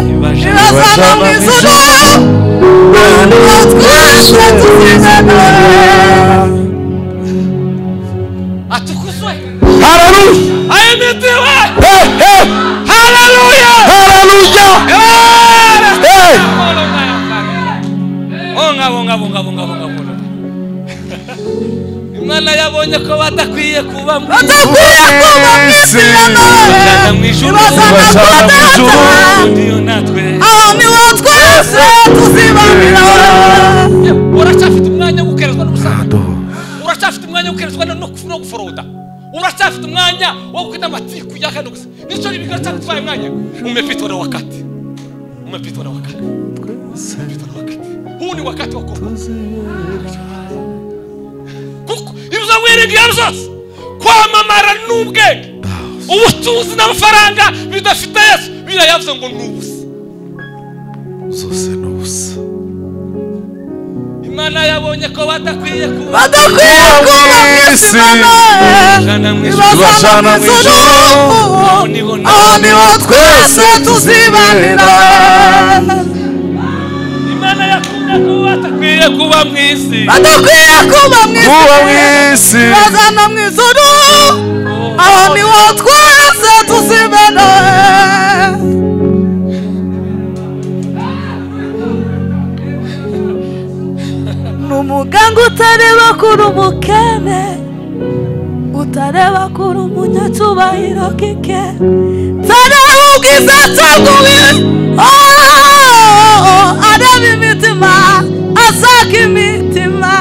ibasana mu ijuru niho twese tuzimera atukuzwe haleluya ayimitiwe Eh, eh, haleluya haleluya Eh, bonga bonga bonga bonga bonga bonga imana yabonye ko badakwiye kuba mu batakwiye kuba w'isi ya ibazana none mu ijuru ibazana ibazana kuba mu ijuru data ndiyo natwe aho niho twese tuzibanira Yewe, uracyafite umwanya wo gukerezwa n'ubusambanyi uracyafite umwanya wo gukerezwa no no no guforoda uracyafite umwanya wo gukina amatiku ya kane gusa nicyo ribiga cyane twaye umwanya umepitwa na wakati umepitwa na wakati umepitwa na wakati huu ni wakati wa kuomba kuko ibyo wiringa iyo ari byo zose kwamamara n'ubwenge ubutunzi n'amafaranga bidafite yesu birayavuze ngo ni ubusa zose ni ubusa imana yabonye ko badakwiye kuba badakwiye kuba mu isi ya none Ijana mu ijuru. ibazana mu ijuru Aho niho natwe- aho niho twese tuzibanira imana yakunze ko batakwiye kuba mu isi badakwiye kuba mu kuba mu isi isi bazana mu ijuru aho niho twese tuzibana ni umuganga utareba kuri umukene utareba kuri umunyacyubahiro kike utareba ubwiza cyaguwe areba imitima asaka imitima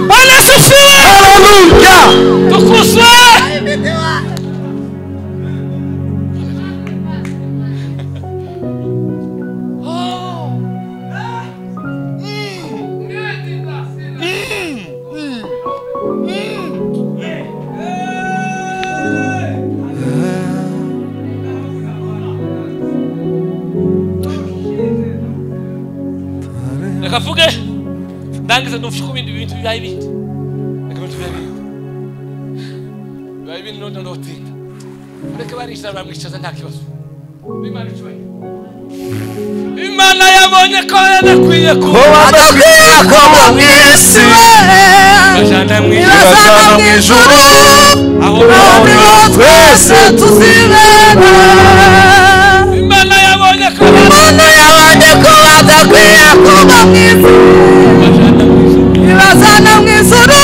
bwana sufuwe tukuzwe reka mvuge ndangize numvishe ko ibindi bintu bibaye ibindi reka ibintu bibaye ibindi bibaye ibindi none ndotinda ureke baricara baramwicaza nta kibazo Imana icyubahiro. imana yabonye ko yanakwiye kuba badakwiye kuba mu isi bajana mu ijuru ibasana mu ijuru aho kandi babona bo twese tuzibana imana yabonye ko umuntu yabonye ko badakwiye kuba mu isi bajana mu ijuru ibasana mu ijuru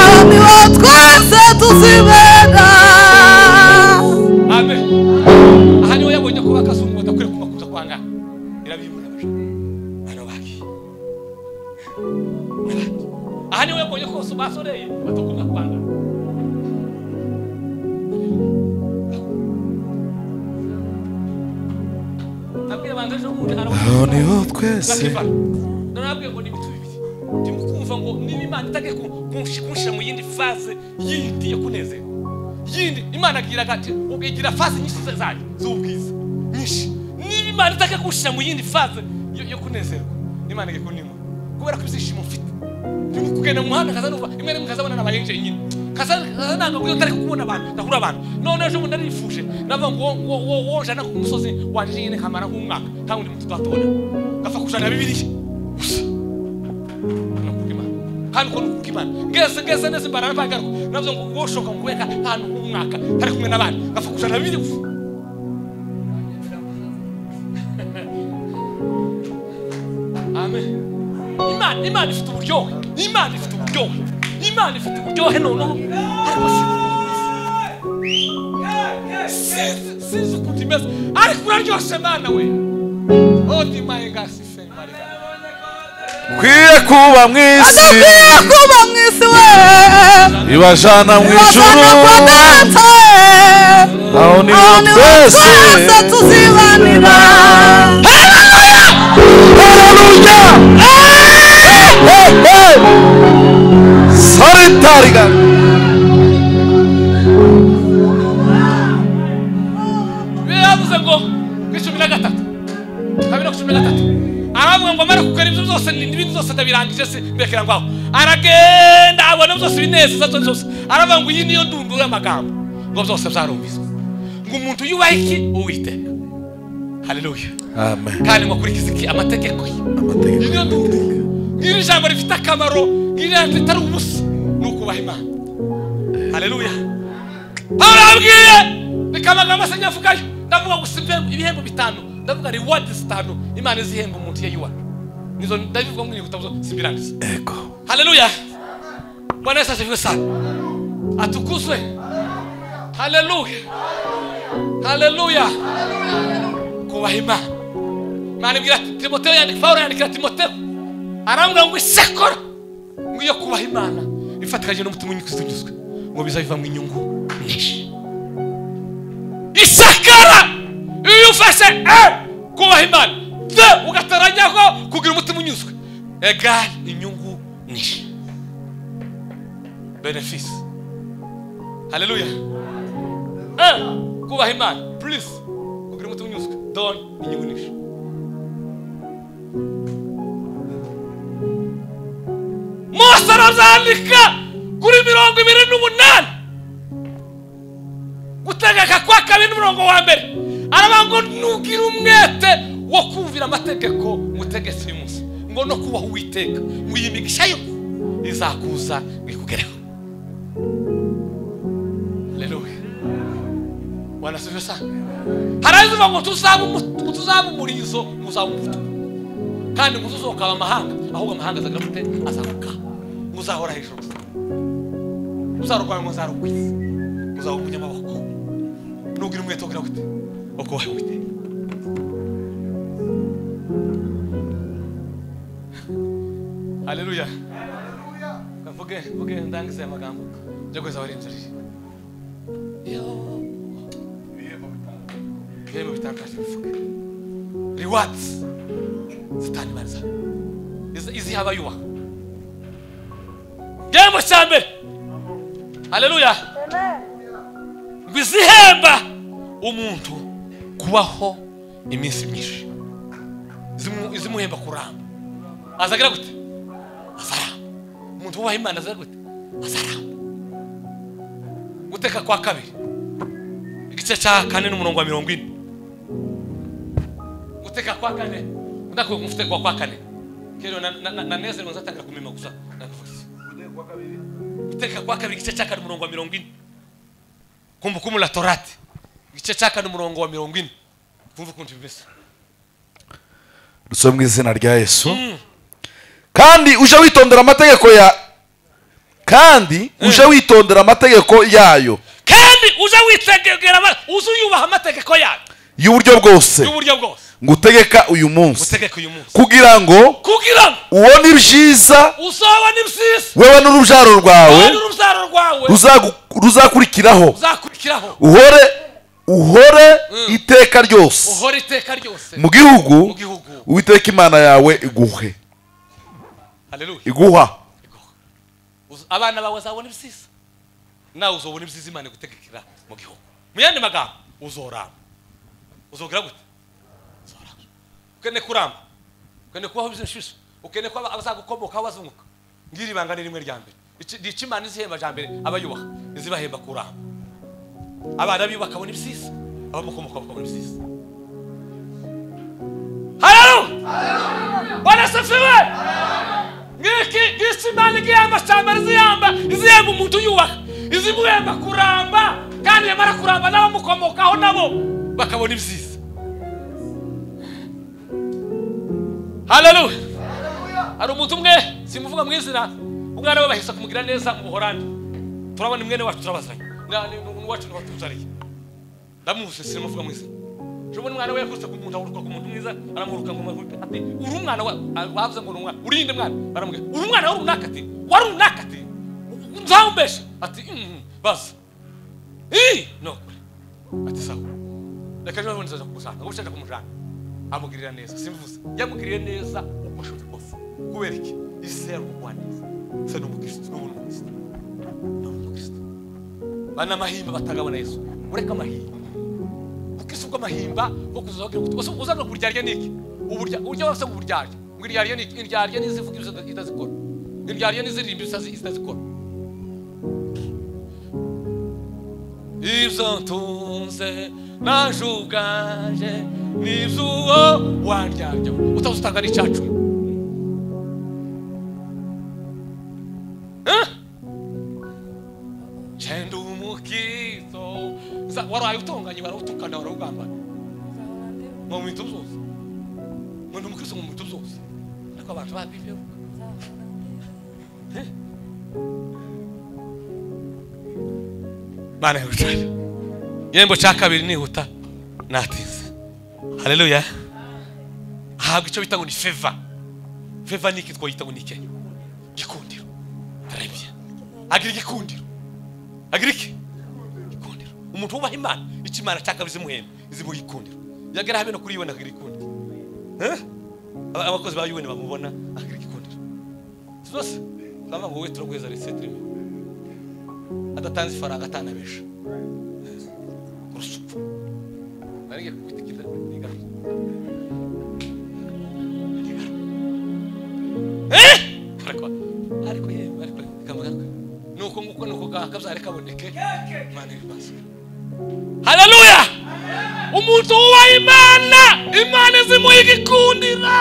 aho niho twese tuzibana amen aha niho yabonye ko bakazungu badakwiye kumakuza kwanga irabimura bajana bano bagiye aha niho yabonye ko bose basoreye batagomba kwanga abwira abantu ejo bundi arabaha aho niho twese nakivana narababwiye ngo ni ibitu bibiri ndimo kumva ngo niba imana itagiye ku- kunshi- kunshira mu yindi faze yindi yo kunezerwa yindi imana agira gati igira faze nyinshi za- zayo z'ubwiza nyinshi niba imana itagiye kunshira mu yindi faze yo yo kunezerwa imana igiye kunima kubera ko ibyishimo mfite ndimo kugenda mu muhanda kaza numva imwe n'imwe nkazabona n'aba agent nyine kaza kaza nanga bwo utari kubona abantu ndahura abantu none ejo bundi narifuje navuga ngo wo wo wo jana ku musozi wanje nyine kamara nk'umwaka nta wundi muntu twatubona gafa kujana bibiliya gusa nakubwira Imana. kandi uko nukubwira imana ngeze ngeze neza imbaraga mpagaruka navuze ngo wo shoka mu kubeka ahantu nk'umwaka ntari kumwe n'abandi gafa kujana bibiliya gusa amen imana imana ifite uburyohe imana ifite uburyohe imana ifite uburyohe noneho ariko si- sinzi sinzi ukuntu imeze ariko uraryoshye mana we odi mayegasi feri mariga kwiye kuba mu isi badakwiye kuba mu isi we ibajana mu ijuru ibasana kwa data aho niho Aho niho twese twese tuzibanira haleluya saritariga biba yavuze ngo kuri cumi na gatatu kabiri ku cumi na gatatu aravuga ngo amara kugura ibyo byose ni- n'ibindi byose ndabirangije se mbekera ngo aho aragenda abona byose ibinezeza byose byose aravuga ngo iyi niyo ndunduro y'amagambo ngo byose byarumviswe ngo umuntu yubaha iki uwiteka haleluya amen kandi ngo akurikize iki amategeko ye amategeko Iri ni ubutumwa. Iri jambo rifite akamaro iri jambo ritari ubusa ni ukubaha imana haleluya pawulo yabwiye reka amagambo asa nyavugayo ndavuga gusa ibihembo- ibihembo bitanu ndavuga rewadi zitanu imana izihemba umuntu iyo yuwa nizo ndabivuga ngo n'inyuguti zo simbirangiza ego haleluya bwana yesu asifiwe sana atukuzwe haleluya haleluya kubaha imana imana ibwira ati timoteyo yandika pawulo yandikira timoteyo arambwira ngo isekora ngo iyo kubaha imana ifatikanyije n'umutima unyuzwe ngo bizabivamo inyungu nyinshi isakara iyo ufashe e kubaha imana de ugatarajyaho kugira umutima unyuzwe egari inyungu nyinshi benefisi haleluya e kubaha imana purizi kugira umutima unyuzwe doni inyungu nyinshi mose arabyandika kuri mirongo ibiri n'umunani gutegeka kwa kabiri n'umurongo wa mbere aravuga ngo nugire umwete wo kumvira amategeko mutegetsi uyu munsi ngo no kubaho uwiteka ngo iyi migisha yo izakuza ngo ikugereho haleluya wanasubije usanga harazivuga ngo tuzaba umu- ngo tuzaba umurizo muzaba umuto kandi muzusohoka amahanga ahubwo amahanga azagera mute azamuka muzahora hejuru gusa muzarwara muzarugwiza muzaba umunyamaboko nugira umwete wogira gute uko wawe witeka haleluya kavuge vuge ndangize aya magambo njya kweza abarenzereje ibihembo bitangaje bivuge rewards zitanimariza iziha abayubaha igihembo cya mbere haleluya ngo izihemba umuntu kubaho iminsi myinshi Zimu- izimuhemba kuramba azagira gute azaramba umuntu wubaha imana azagira gute azaramba guteka kwa kabiri igice cya kane n'umurongo wa mirongo ine guteka kwa kane ndakuye mufite kwa kwa kane kero na- na- na- nanezerwa nzatangira kumima gusa ndakuvuga iki. guteka kwa kabiri igice cya kane umurongo wa mirongo ine kumbukumbu la torati igice cya kane umurongo wa mirongo ine kumva ukuntu bimeze dusome mu izina rya yesu kandi uje witondera amategeko ya kandi uje witondera amategeko yayo kandi uze witegegera ama- uze uyubaha amategeko yayo y'uburyo bwose y'uburyo bwose ngutegeka uyu munsi utegeka uyu munsi kugira ngo kugira ngo ubone ibyiza uzabone ibyiza wewe n'urubyaro kandi rwawe urubyaro rwawe ruzagu- ruzakurikiraho uzakurikiraho uhore uhore iteka ryose uhora iteka ryose mu gihugu mu gihugu uwiteka imana yawe iguhe haleluya iguha Uz- abana bawe bazabona ibisiza nawe uzobona ibisiza imana igutegekera mu gihugu mu yandi magambo uzoramba uzogira gute uzoramba ukene kuramba ukene kubaho bizinshije ukene ko abazagukomokaho bazunguka ngiri ibanga ni rimwe rya mbere Iki- ni iki imana izihemba cya mbere abayubaha izibahemba kuramba abana biwe bakabona ibisiza abamukomoka bakabona ibisiza haleluya wanasifiwe ngiki isi imana igihemba cya mbere izihemba izihemba umuntu uyubaka izimuhemba kuramba kandi yamara kuramba n'abamukomokaho nabo bakabona ibyiza haleluya hari umuntu umwe simuvuga mu izina umwana we bahise kumugira neza mu buhorandi turabona mwene wacu turabazanye Mwana ni- ni uwacu niho tuzariye ndamuzi simuvuga mu izina Jobona umwana we yakutse ku muntu ahuruka ku muntu mwiza aramuhuruka ngo amahurwe ati uri umwana wa a- bavuze ngo ni umwana uri inde mwana baramubwira uri umwana wa runaka ati wa runaka ati nzawumbeshe ati "Mm, baza ii no ati sawa reka ejo bundi nzaza kumusanga ngo ushaka kumujana amugirira neza simvuze yamugiriye neza uko ashoboye kose kubera iki isi yari umugwaneza se ni umukirisitu n'ubu ni umukirisitu n'ubu ni umukirisitu banamahimba batagabana yesu ureka amahimba ubwisi bw'amahimba bwo kuzaho kugira ngo uze uzanira kuburyarya niki uburya urya wese ngo uburyarya ngo iryarya niki iryarya n'izivuga ibyo itazikora iryarya n'iziririmba ibyo itazikora ibyo ntunze naje ubwanjye ni iby'uwo wandyarya utazi utanga n'icyacumi Eh? Chenda umukizo Za- waraye utonganye barawutukana barawugambana ngo mu bintu byose ngo ndi umukristo ngo mu bintu byose ariko abantu babibeho mana yihutane igihembo cya kabiri nihuta natinze hareruya ahabwa icyo bita ngo ni feva feva ni iki twayita ngo ni iki gikundiro arabye agira igikundiro agira iki gikundiro umuntu wubaha imana icyo imana cyaka bizimuhenda izimuha igikundiro yagera habe no kuri yibona akagira igikundiro Eh? Aba- abakozi ba UN bamubona akagira igikundiro zose baravuga ngo we turaguheza resetire adatanze ifaranga atanabesha urusupfu nari ngiye kugutegeka ntigarure ariko ariko yewe ariko kamugarwe nuko nguko nuko gakabyare kaboneke imana ibibazo haleluya umuntu wubaha imana imana izimuha igikundiro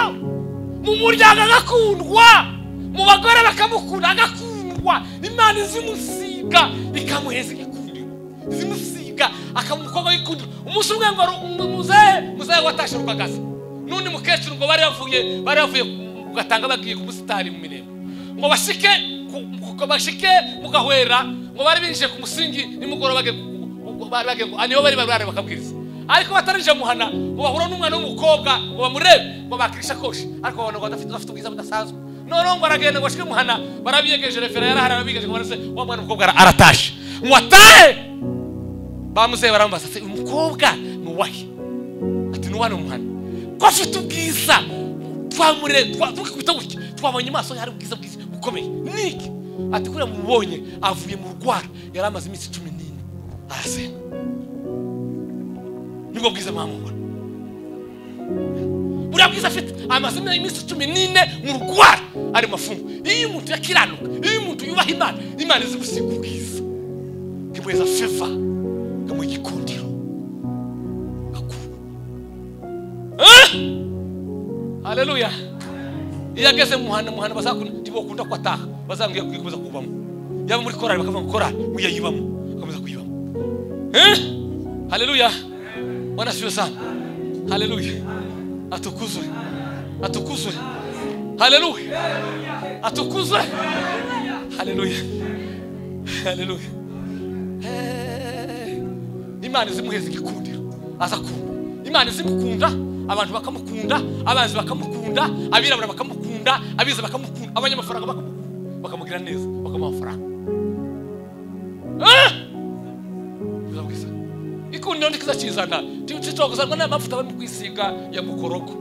mu muryango agakundwa mu bagore bakamukunda agakundwa imana izimusiga ikamuheza igikundiro izimusiga akaba umukobwa w'igikundiro umunsi umwe ngo ari muzehe muzehe watashye rwagaze n'undi mukecuru ngo bari bavuye bari bavuye ku gatanga bagiye ku musitari mu mirembe ngo bashike ku- ku- ku- bashike mu gahwera ngo bari binjiye ku musingi nimugoroba bagiye ku- ku- ku- bari bagiye ku- ah, niho bari bari bari bakabwiriza ariko batarinjira mu muhana ngo bahura n'umwana w'umukobwa ngo bamurebe ngo bakire isakoshi ariko babona ngo adafite bafite ubwiza budasanzwe noneho ngo aragenda ngo bashike mu muhana barabiyegeje refera yarahari ababigeje ngo barase wa mwana w'umukobwa ara- aratashe ngo atahe bamuzehe baramubaza ati uyu mukobwa ni uwahe ati ni mu muhana ko afite ubwiza twamure twa- tukikubita gutya twabonye amaso ye hari ubwiza bwiza bukomeye niki ati kuriya mubonye avuye mu rwara yari amaze iminsi cumi n'ine arasenga nibwo bwiza mwamubona buriya bwiza afite amaze iminsi cumi n'ine mu rwara ari mu mafungo iyo umuntu yakiranuka iyo umuntu yubaha imana imana izimusiga ubwiza imuheza feva ikamuha igikundiro akura haleluya iyo ageze mu muhanda muhanda bazakunda ntibokunda ko ataha bazambwiye kuyikomeza kubamo yaba muri korari bakavuga ngo korari uya yibamo akomeza kuyibamo Eh? haleluya bwana siwe sana haleluya atukuzwe atukuzwe haleluya atukuzwe haleluya haleluya Eh, imana izimuheza igikundiro aza kumva imana izimukunda abantu bakamukunda abanzi bakamukunda abirabura bakamukunda abiza bakamukunda abanyamafaranga bakamukunda bakamugira neza bakamuha amafaranga Ah! Biza bwiza. ikundiro ndikiza kizana titogozanwa n'amavuta bari mu kwisiga ya mukorogo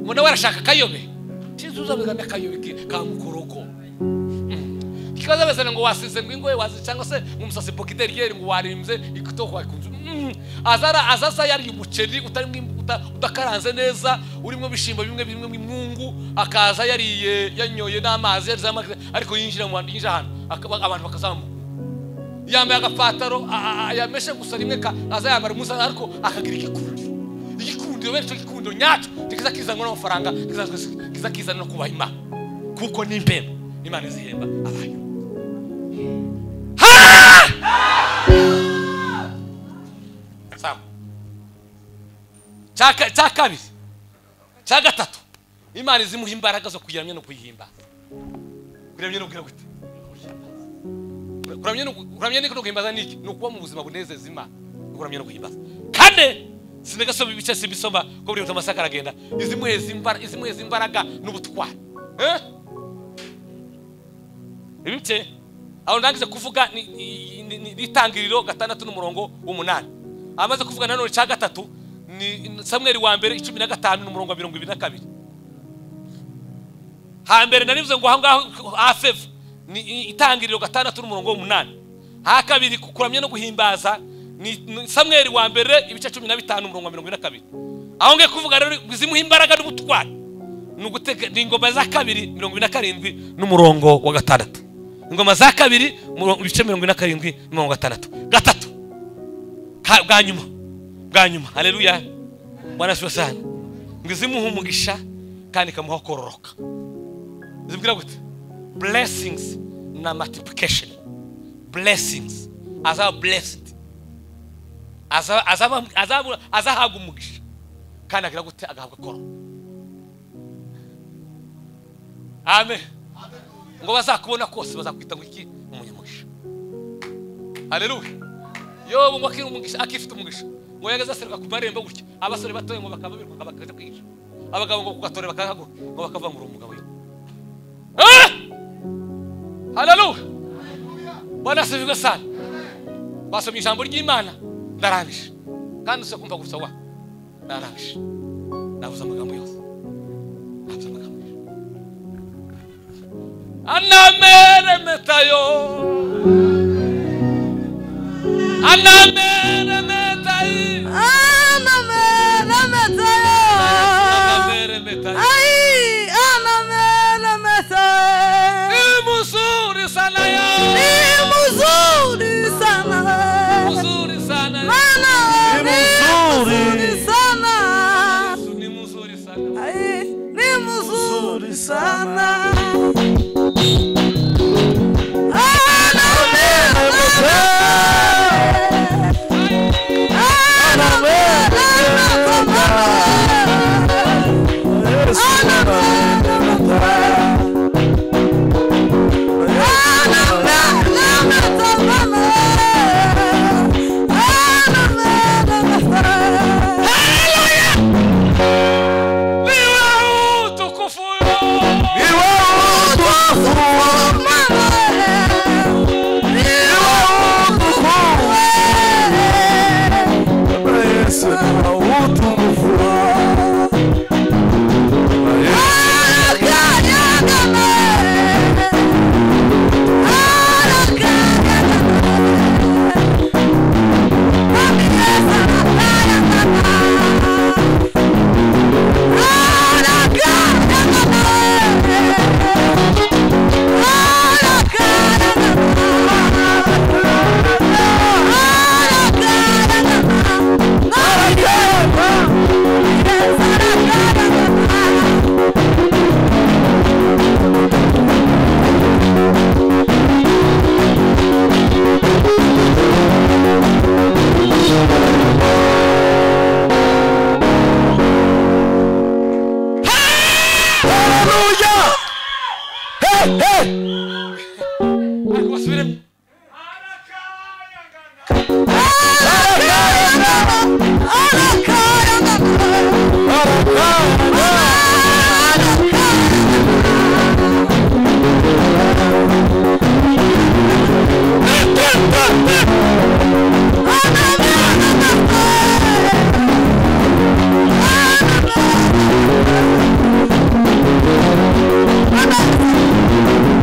ngo nawe arashaka akayobe tizuzabigana akayobe ki- ka mukorogo ikibazo abazana ngo wasize ngo ingoye wazi cyangwa se ngo umusatsi bokideriyeri ngo warimbye igitoko wakunze Mm. azara azaza yariye umuceri utarimo im- uta- udakaranze neza urimo ibishimbo bimwe bimwe mw'imwungu akaza yariye yanyoye n'amazi yarize amazi ariko yinjira mu bantu yinjira ahantu akaba- abantu bakazamuka yambaye agapataro a- a- yameshe gusa rimwe ka- aza yambara umuzana ariko akagira igikundiro igikundiro bene icyo gikundiro nyacyo kiza kizanwa n'amafaranga kiza- kiza kizana no kubaha imana kuko ni imbeba imana izihemba abayo sawa cya ka- cya kabiri cya gatatu imana izimuha imbaraga zo kuyiramya no kuyihimbaza kuyiramya no kugira gute kuramya no ku- kuramya no guhimbaza ni iki ni ukuba mu buzima bunezeza imana ni kuramya no guhimbaza kane sinagasoma ibice simbisoma ko buri wese amasaka aragenda izimuheza imbara- izimuheza imbaraga n'ubutwari Eh? ibice aho ndangize kuvuga ni- ni- ni- ni- n'itangiriro gatandatu n'umurongo w'umunani amaze kuvuga nanone cya gatatu ni samweri wa mbere icumi na gatanu n'umurongo wa mirongo ibiri na kabiri hambere narivuze ngo aho ngaho hafeva ni i- itangiriro gatandatu n'umurongo w'umunani ha kabiri ku- kuramya no guhimbaza ni ni samweri wa mbere ibice cumi na bitanu umurongo wa mirongo ine na kabiri aho ngiye kuvuga rero zimuha imbaraga n'ubutwari ni ugutega ni ingoma za kabiri mirongo ine na karindwi n'umurongo wa gatandatu ingoma za kabiri murongo- ibice mirongo ine na karindwi n'umurongo wa gatandatu gatatu Ka- bwa nyuma bwa nyuma hareruya bwana siwe sana ngo izimuha umugisha kandi ikamuha kororoka zibwira gute blessings na multiplication blessings azaba blessed Azaba- azaba- azaba- azahabwa umugisha kandi agira gute agahabwa koro amen ngo bazakubona kose bazakwita ngo iki umunyamugisha haleluya yobu ngo akiri umugisha akifite umugisha ngo yageze aseruka ku marembo gutya abasore batoye ngo bakababirwa ngo bakajya kwihisha abagabo ngo kugatore bakahagura ngo bakavangura umugabo yo Ah! haleluya bwana asabirwe sana basomye ijambo ry'imana ndarangije kandi usa kumva gusa wa narangije navuze amagambo yose navuze amagambo yose anameremetayo anameremetayi anameremetayi imuzuri sana ya muzuri sana ya Yesu ni mzuri sana niwe utukufu Ni wowe utwafuwe, ni wowe udukuwe, Bwana Yesu ni wowe utukufuwe. Bwana Yesu, haleluya! Hey, hey! ariko basubiremo Hallelujah!